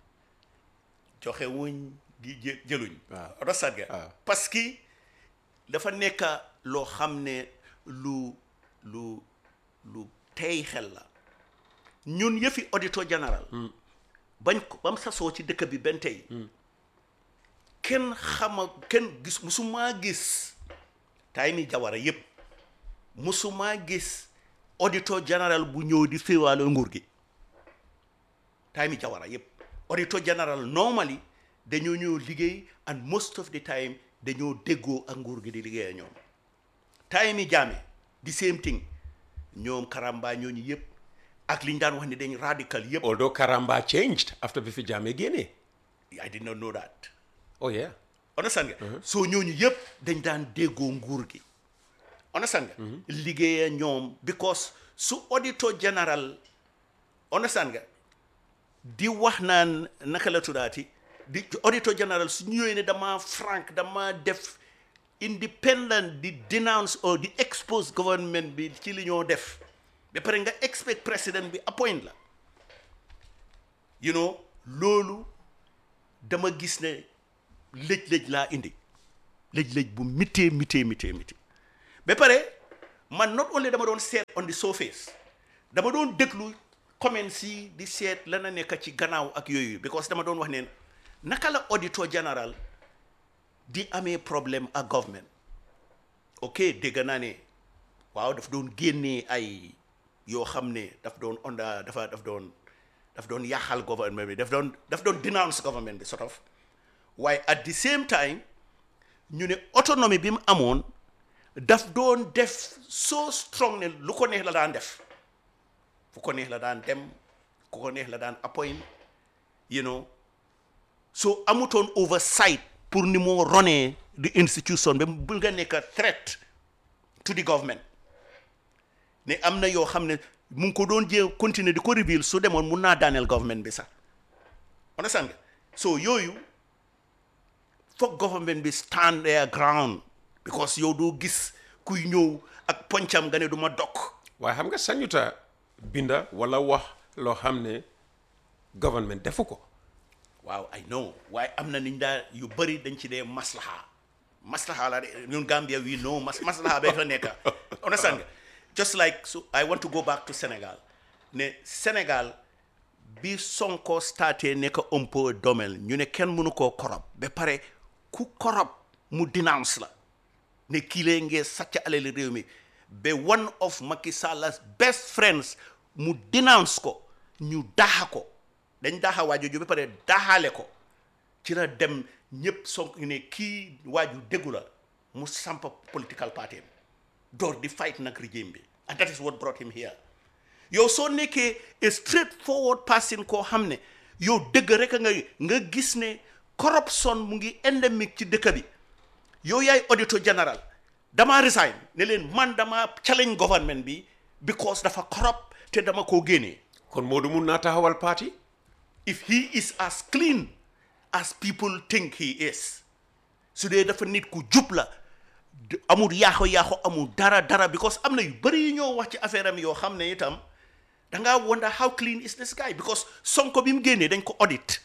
joxe wuñ di jë- jëluñ
Waaw.
rosat ga
Waaw.
parce que dafa nekk loo xam ne lu lu lu tey xel la ñun yëfi auditor général bañ ko bam sasoo ci dëkk bi benn tey kenn xama kenn gis musumaa gis tay mi jawara yëpp musumaa gis auditor général bu ñëw di féewaale nguur gi tay mi jawara yëpp auditor général normally dañoo ñëw liggéey and most of the time dañoo déggoo ak nguur gi di liggéey ak ñoom tay mi jaame di same thing ñoom karamba ñooñu yëpp ak li ñu daan wax ne dañ radical yëpp
although Karamba changed after bi fi Jammeh génnee
I did not know that
oh yeah
understand nga soo ñooñu yëpp dañ daan déggoo nguur gi understand nga liggéeya ñoom because su auditor général understand nga di wax naan naka la tuddaati di auditor général su ñëwee ne dama frank dama def independent di denounce or di expose government bi ci li ñoo def ba pare nga expect président bi appoint la you know loolu dama gis ne lëj-lëj laa indi lëj-lëj bu mitee mitee mitee mitee ba pare man not only dama doon seet on the surface dama doon déglu comments yi di seet la na nekk ci gannaaw ak yooyu because dama doon wax ne naka la auditor général di amee problème ak government ok dégg naa ne waaw daf doon génnee ay yoo xam ne daf doon onda dafa daf doon daf doon yàqal government bi daf doon daf doon denounce government bi sort of waaye at the same time ñu ne autonomie bi mu amoon daf doon def so strong ne lu ko neex la daan def fu ko neex la daan dem ku ko neex la daan appoint you know so amutoon oversight pour ni moo ronee the institution ba bu nga nekk threat to the government ne am na yoo xam ne mu ngi ko doon jee continuer di ko reveal su demoon mun naa daaneel government bi sax understand nga so yooyu foog government bi stand their ground because yow doo gis kuy ñëw ak poncam nga ne du ma dokk
waaye xam nga sañuta binda wala wax loo xam ne government defu ko
waaw I know waaye am na niñ daa yu bëri dañ ci dee maslaha maslaha la de ñun Gambia we know mas maslaha ba fa nekka understand nga just like so I want to go back to Sénégal ne Sénégal bi Sonko starté nekk un peu domel ñu ne kenn mënu koo korop ba pare ku korop mu denounce la ne kii lee ngee sàcc alali réew mi ba one of Macky Sall's best friends mu denounce ko ñu daxa ko dañ daxa waaju ju ba pare daxaale ko ci la dem ñëpp Sonko ne kii waaju déggu la mu sampa political party door di fight nag régime bi and that is what brought him here yow soo nekkee a straightforward person koo xam ne yow dëgg rek nga nga gis ne corruption mu ngi endemique ci dëkk bi yow yaay auditor général dama resign ne leen man dama challenge government bi because dafa corrupt te dama koo génnee
kon Modou mun naa taxawal parti
if he is as clean as people think he is su dee dafa nit ku jub la d- amul yaaxo yaaxo amul dara dara because am na yu bëri yu ñoo wax ci affaire am yoo xam ne itam da ngaa wonder how clean is this guy because Sonko bi mu génnee dañ ko audit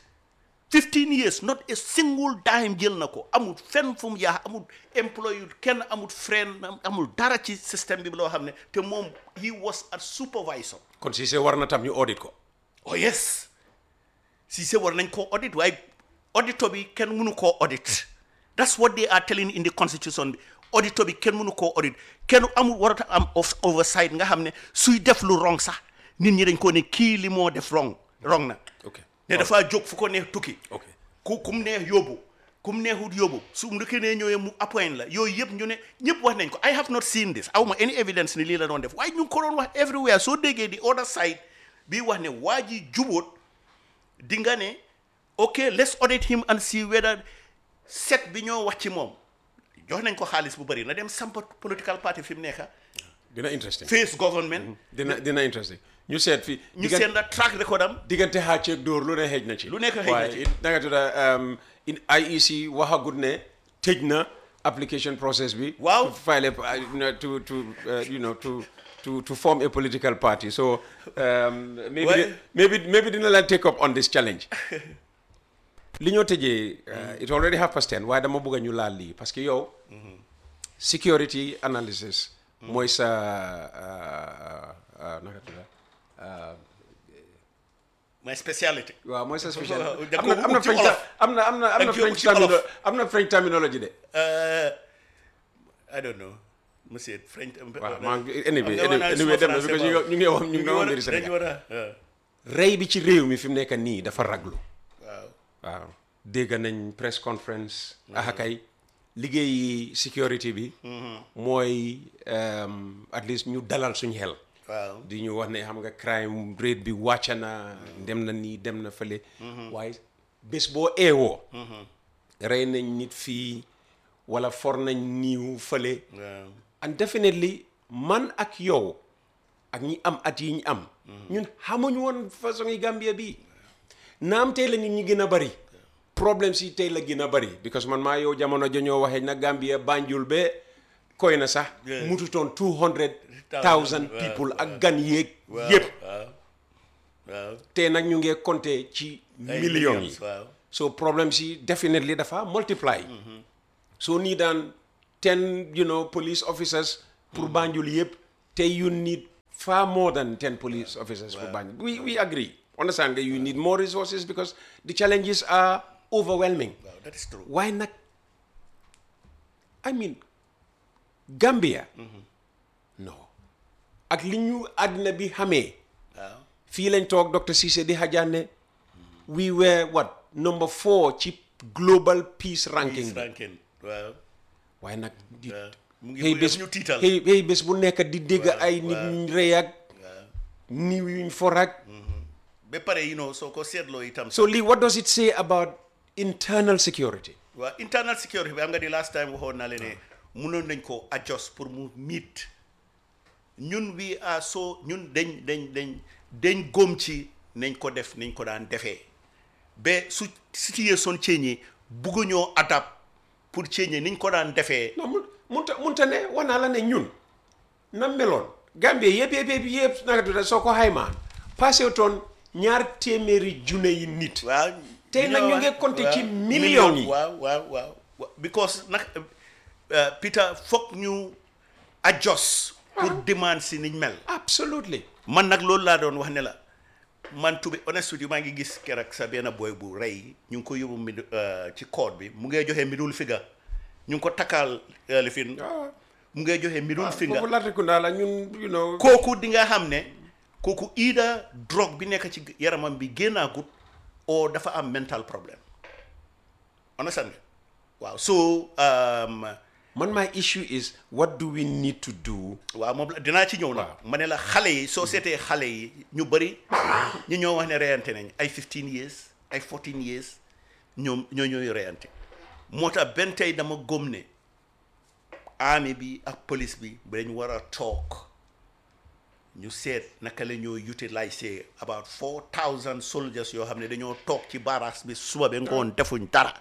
15 years not a single dime jël na ko amul fenn fu mu yaax amul employé kenn amul friend amul dara ci système bi loo xam ne te moom he was a supervisor
kon Cissé war na tam ñu audit ko
oh yes Cissé war nañ koo audit waaye auditor bi kenn mënu koo audit that's what they are telling in the constitution bi auditor bi kenn mënu koo audit kenn amul warata am of oversight nga xam ne suy def lu wrong sax nit ñi dañ ko ne kii li moo def wrong wrong na
ok
ne dafaa jóg fu ko neex tukki
ok
ku kum neex yóbbu kum neexut yóbbu su ndëkkee ne ñëwee mu appoint la yooyu yëpp ñu ne ñëpp wax nañ ko I have not seen this awma any evidence ni lii la doon def waaye ñu ngi ko doon wax everywhere soo déggee di other side bii wax ne waa ji jubóot di nga ne ok let's audit him and see whether set bi ñoo wax ci moom jox nañ ko xaalis bu bëri na dem samp political party fi mu nekka
dina interesting
face government
dina dina interesting ñu seet fi
ñu seen la track record am
diggante xàcceeg dóor lu ne xëj na ci
Lu nekk xëj na ci.
waaye nanga tudda um, in IEC waxagut ne tëj na application process bi
Waaw.
to file a, uh, you know, to to uh, you know to to to form a political party so um, maybe
Waaye-
di- maybe maybe dina la take up on this challenge li ñoo tëjee uh, it already half past ten waaye dama bëgg a ñu laal lii parce que yow security analysis mooy sa uh, uh, naka tudda uh,
my speciality
waaw mooy sa spécial
da
am
ko
na am na
ut ci
French
olof.
am na am na am
Da
na
nga ko ut
French
ci olof.
termino am na French terminology de
Uh, I don't know monsieur French
waaw maa ngi anyway
Am na
anyway
woon naa
anyway dem na
suma
because ñu
français
ngi ñu ngi wax ñu ngi
war
wax
a-
mbiri
dañu
Sénégal
war a uh,
rey bi ci réew mi fi mu nekk nii dafa raglu
waaw
waaw dégg nañ press conference axakay liggéeyi security bi mooy um, at least ñu dalal suñ xel
waaw
di ñu wax ne xam nga crime rate bi wàcc na dem na nii dem na fële waaye bés boo eewoo rey nañ nit fii wala for nañ niiw fële
waaw
and definitely man ak yow ak ñi am at yi ñu am ñun xamuñu woon façon yi Gambia bi naam tey la nit ñi gën a bari problème si tey la gën a bari because man maa yow jamono jañoo waxee na Gambia Banjul be koy na sax
Yeah.
mututoon two hundred
Thousand,
thousand
waaw,
people
waaw.
ak gan yéeg
waaw
yépp
waaw waaw
te nag ñu ngee compter ci
ay
millions yi
waaw
so problème si definitely dafa multiply so nii daan ten you know police officers pour Banjul yëpp te you need far more than ten police officers for Banjul we we agree understand nga you need more resources because the challenges are overwhelming
waaw that is true
waaye nag I mean Gambia non ak li ñu àddina bi xamee
waaw
fii lañ toog Dr Cissé di xajaane we were what number four ci global peace ranking
Peace
bi
ranking waaw
waaye nag di
waaw mu ngi
xëy
bëgg
bés
ñu tiital
xëy xëy bés bu nekk di dégg ay nit
waaw.
ñu rëy ak
waaw
niw yuñ for ak
ba pare you know soo ko seetloo itam
so lii what does it say about internal security
waaw internal security bi xam nga di last time waxoon naa leen ne mënoon nañ ko adjust pour mu meet ñun we are so ñun dañ dañ dañ dañ góom ci nañ ko def nañ ko daan defee ba su situation change bugguñoo adapt pour change niñ ko daan defee
non mun munta munta ne wax naa la ne ñun na meloon Gambie yëpp yëpp yëpp yëpp naka tudda soo ko xaymaa passé toon ñaar téeméeri junne yi nit
waaw
Tey
li
nag
ñoo
ñu
wax-
ngi compter ci
waaw,
millions yi.
waaw waaw waaw wa- because nag uh, Peter foog ñu adjust pour demande si niñ mel
absolutely
man nag loolu laa doon wax ne la man to be honest with you maa ngi gis keroog sa benn boy bu rey ñu ngi ko yóbbu mid ci code bi mu ngay joxe middle finger ñu ngi ko takkaal uh, lifin mu ngay joxe middle finger
foofu Latrikunda la ñun you know
kooku di nga xam ne kooku ida drogue bi nekk ci yaramam bi génnaagut o dafa am mental problème understand nga waaw so um,
man my issue is what do we need to do
waaw moom la dinaa ci ñëw nag ma ne la xale yi soo seetee xale yi ñu bëri ñu ñoo wax ne reyante nañ ay 15 years ay 14 years ñoom ñoo ñooy reyante moo tax benn tey dama gëm ne army bi ak police bi dañ war a toog ñu seet naka la ñoo utiliser about 4000 soldiers yoo xam ne dañoo toog ci barracks bi suba ba ngoon defuñ dara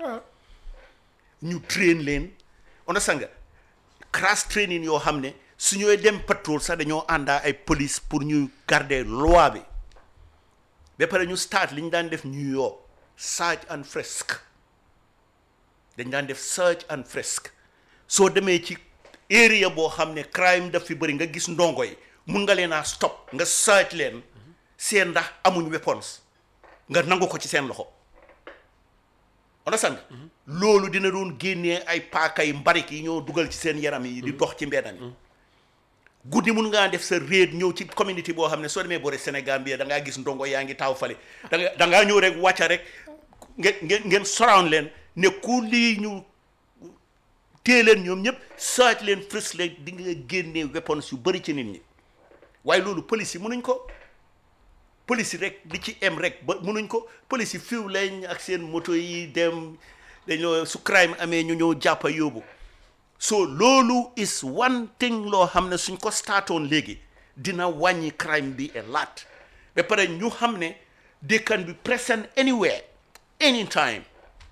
ñu train leen on a sanga crash training yoo xam ne su ñooy dem patrol sax dañoo àndaa ay police pour ñu garder loi bi ba pare ñu start li ñu daan def New York search and frisk dañ daan def search and frisk soo demee ci area boo xam ne crime daf fi bëri nga gis ndongo yi mun nga leen a stop nga search leen seen ndax amuñ weapons nga nangu ko ci seen loxo understand loolu dina doon génnee ay paaka yi mbarik yi ñoo dugal ci seen yaram yi di dox ci mbedda mi guddi mun ngaa def sa réet ñëw ci communauté boo xam ne soo demee boore Sénégal bi da ngaa gis ndongo yaa ngi taw fale da nga da ngaa ñëw rek wàcca rek ngeen ngeen ngeen surround leen ne ku lii ñu téye leen ñoom ñëpp saaj leen fës leen di nga génnee weapons yu bëri ci nit ñi waaye loolu police yi mënuñ ko police yi rek di ci em rek ba mënuñ ko police yi fiw lañ ak seen moto yi dem dañoo su crime amee ñu ñëw jàppa yóbbu so loolu is one thing loo xam ne suñ ko startoon léegi dina wàññi crime bi a lot ba pare ñu xam ne they can be present anywhere anytime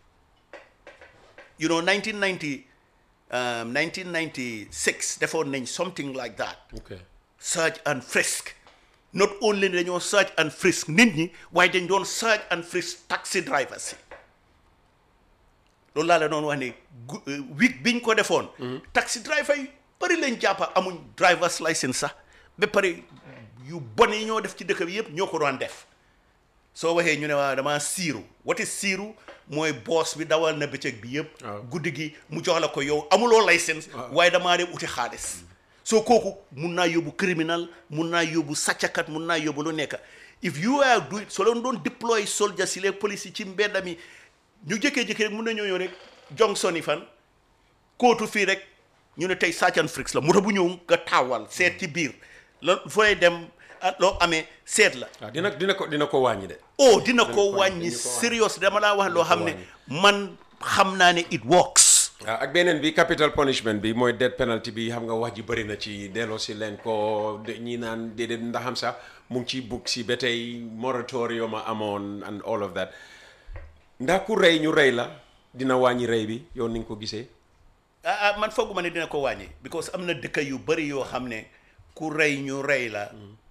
you know 1990 um, 1996 defoon nañ something like that
okay
search and frisk not only dañoo search and frisk nit ñi waaye dañ doon search and frisk taxi drivers yi loolu laa la doon wax ne gu- euh, week biñ ko defoon taxi driver yi bëri lañ jàppa amuñ drivers license sax ba pare yu bon yi ñoo def ci dëkk bi yëpp ñoo ko doon def soo waxee ñu ne waa dama siiru wati siiru mooy boos bi dawal na bëccëg bi yëpp
Waaw.
guddi gi mu jox la ko yow amuloo licence waaye damaa dem uti xaalis soo kooku mun naa yóbbu criminal mun naa yóbbu sàccakat mun naa yóbbu lu nekk if you are do it soo leen doon deploy soldiers yi les police yi ci mbedda mi ñu jëkkee-jëkkee rek mun na ñëw rek Johnson yi fan kootu fii rek ñu ne tey Search and Frisk la moto bu ñëw nga taawal seet ci biir la fooy dem ah, loo amee seet la
waaw dina dina ko dina ko wàññi de
oh dina ko
ko wàññi,
wàññi
dina ko wàññi.
serious dama laa wax loo xam ne
wàññi.
man xam naa ne it works
waaw ak beneen bi capital punishment bi mooy death penalty bi xam nga wax ji bëri na ci delloo si leen ko de- ñi naan déedéet ndaxam sax mu ngi ci bugg si ba tey moratorium a amoon and all of that ndax ku rey ñu rey la dina wàññi rey bi yow ni nga ko gisee
ah ah man fooguma ne dina ko wàññi because am na dëkk yu bëri yoo xam ne ku rey ñu rey la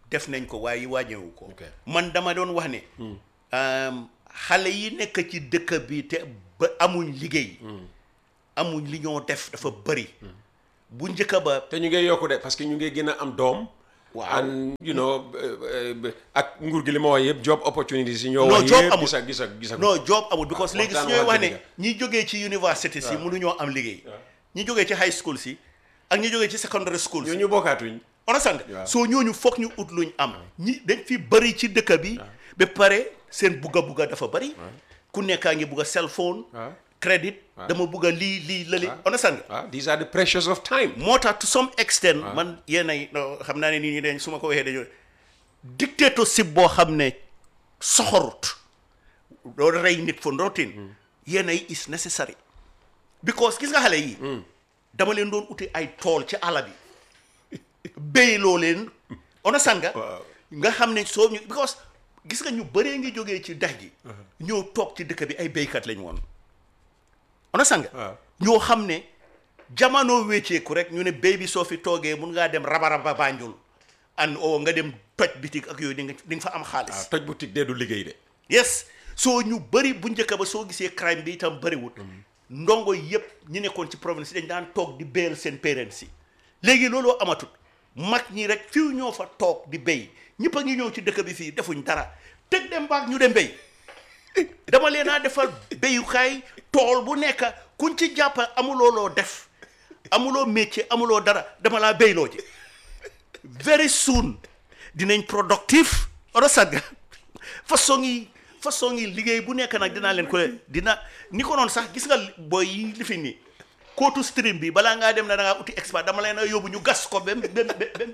def nañ ko waaye wàññewu ko
Ok.
man dama doon wax ne um, xale yi nekk ci dëkk bi te ba amuñ liggéey amuñ li ñoo def dafa bëri bu njëkk ba
te ñu ngi yokku de parce que ñu ngi gën a am doom
Waaw.
and you know eh, eh, ak nguur gi li ma wax yëpp job opportunities yi ñoo
Non,
wax
job
yëpp
amul.
gisa gisa gisa
non job amul because léegi su
waxtaan
ñooy wax
waxtaan
ne
nga.
ñi jógee ci université si mënuñoo am liggéey ñi jógee ci high school si ak ñi jógee ci secondary school si
ñoo ñu bokkaatuñ
understand
Waaw.
soo ñooñu foog ñu ut luñ am ñi dañ fi bëri ci dëkk bi ba pare seen bugga bugga dafa bëri ku nekkaa ngi bugga cell phone
waaw
crédit dama bugga lii lii lële understand nga
waaw these are the pressures of time
moo tax to some extent man yéen ay no, xam naa ne nit ñi dañ su ma ko waxee dañoo dictatorship boo xam ne soxorut doo rey nit for nothing yéen ay is necessary because gis nga xale yi dama leen doon uti ay tool ci àll bi béyloo leen understand nga
Waaw.
nga xam ne soo ñu because gis nga ñu bëree ngi jógee ci dex gi ñëw toog ci dëkk bi ay béykat lañ woon understand nga
Waaw.
ñoo xam ne jamono wécceeku rek ñu ne béy bi soo fi toogee mun ngaa dem rabaraba Banjul and o nga dem toj bitik ak yooyu di nga di nga fa am xaalis
toj boutique dee du liggéey de
yes soo ñu bëri bu njëkk ba soo gisee crime bi itam bëriwut ndongo yëpp ñi nekkoon ci province dañ daan toog di béyal seen parents yi léegi looloo amatut mag ñi rek fiw ñoo fa toog di béy ñëpp a ngi ñëw ci dëkk bi fii defuñ dara teg dem baag ñu dem béy dama leen a defal béyukaay tool bu nekk kuñ ci jàpp amuloo loo def amuloo métier amuloo dara dama laa béyloo ji very soon dinañ productif understand nga façon yi façon yi liggéey bu nekk nag dinaa leen ko dina ni ko noonu sax gis nga booy yi li fi nii kootu stream bi balaa ngaa dem na da ngaa uti expert dama leen a yóbbu ñu gas ko bem bem bem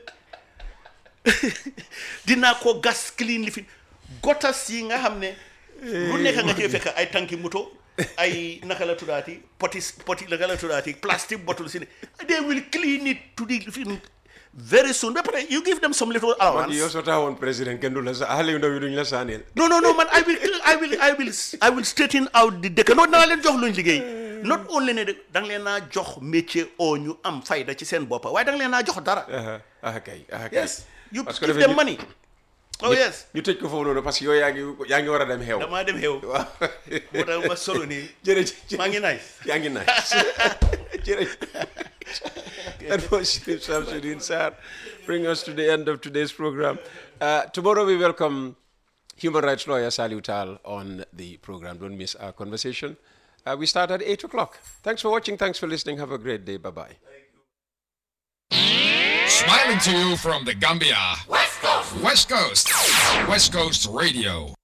dinaa ko gas clean li fi gotas yi nga xam ne lu nekk nga cee fekk ay tanki moto ay naka la tuddaati poti poti naka la tuddaati plastic bottle si ne they will clean it to the fi very soon ba pare you give them some little
man
allowance
yow soo taxawoon président kenn du la sa xale yu ndaw yi duñ la saaneel
no no no man I will I will I will I will straighten out the dëkk non dana leen jox luñ liggéey not only ne de da nga leen naa jox métier oo ñu am fayda ci seen boppa waaye da nga leen naa jox dara
ah ah kay ah kay
yes you
parce que
give
dafay
them
ñu-
money oh yes
ñu tëj ko foofu noonu parce que yow yaa ngi yaa ngi war a dem xew
damaa dem xew
waaw
moo tax ma solo nii
jërëjëf
maa ngi nice
yaa ngi nice jërëjëf that was Chief Samsudeen Sarr bring us to the end of today's program uh, tomorrow we welcome human rights lawyer Saliu Tal on the program don't miss our conversation uh, we start at 8 o'clock thanks for watching thanks for listening have a great day bye bye
Smiling to you from the Gambia. West Coast. West Coast. West Coast Radio.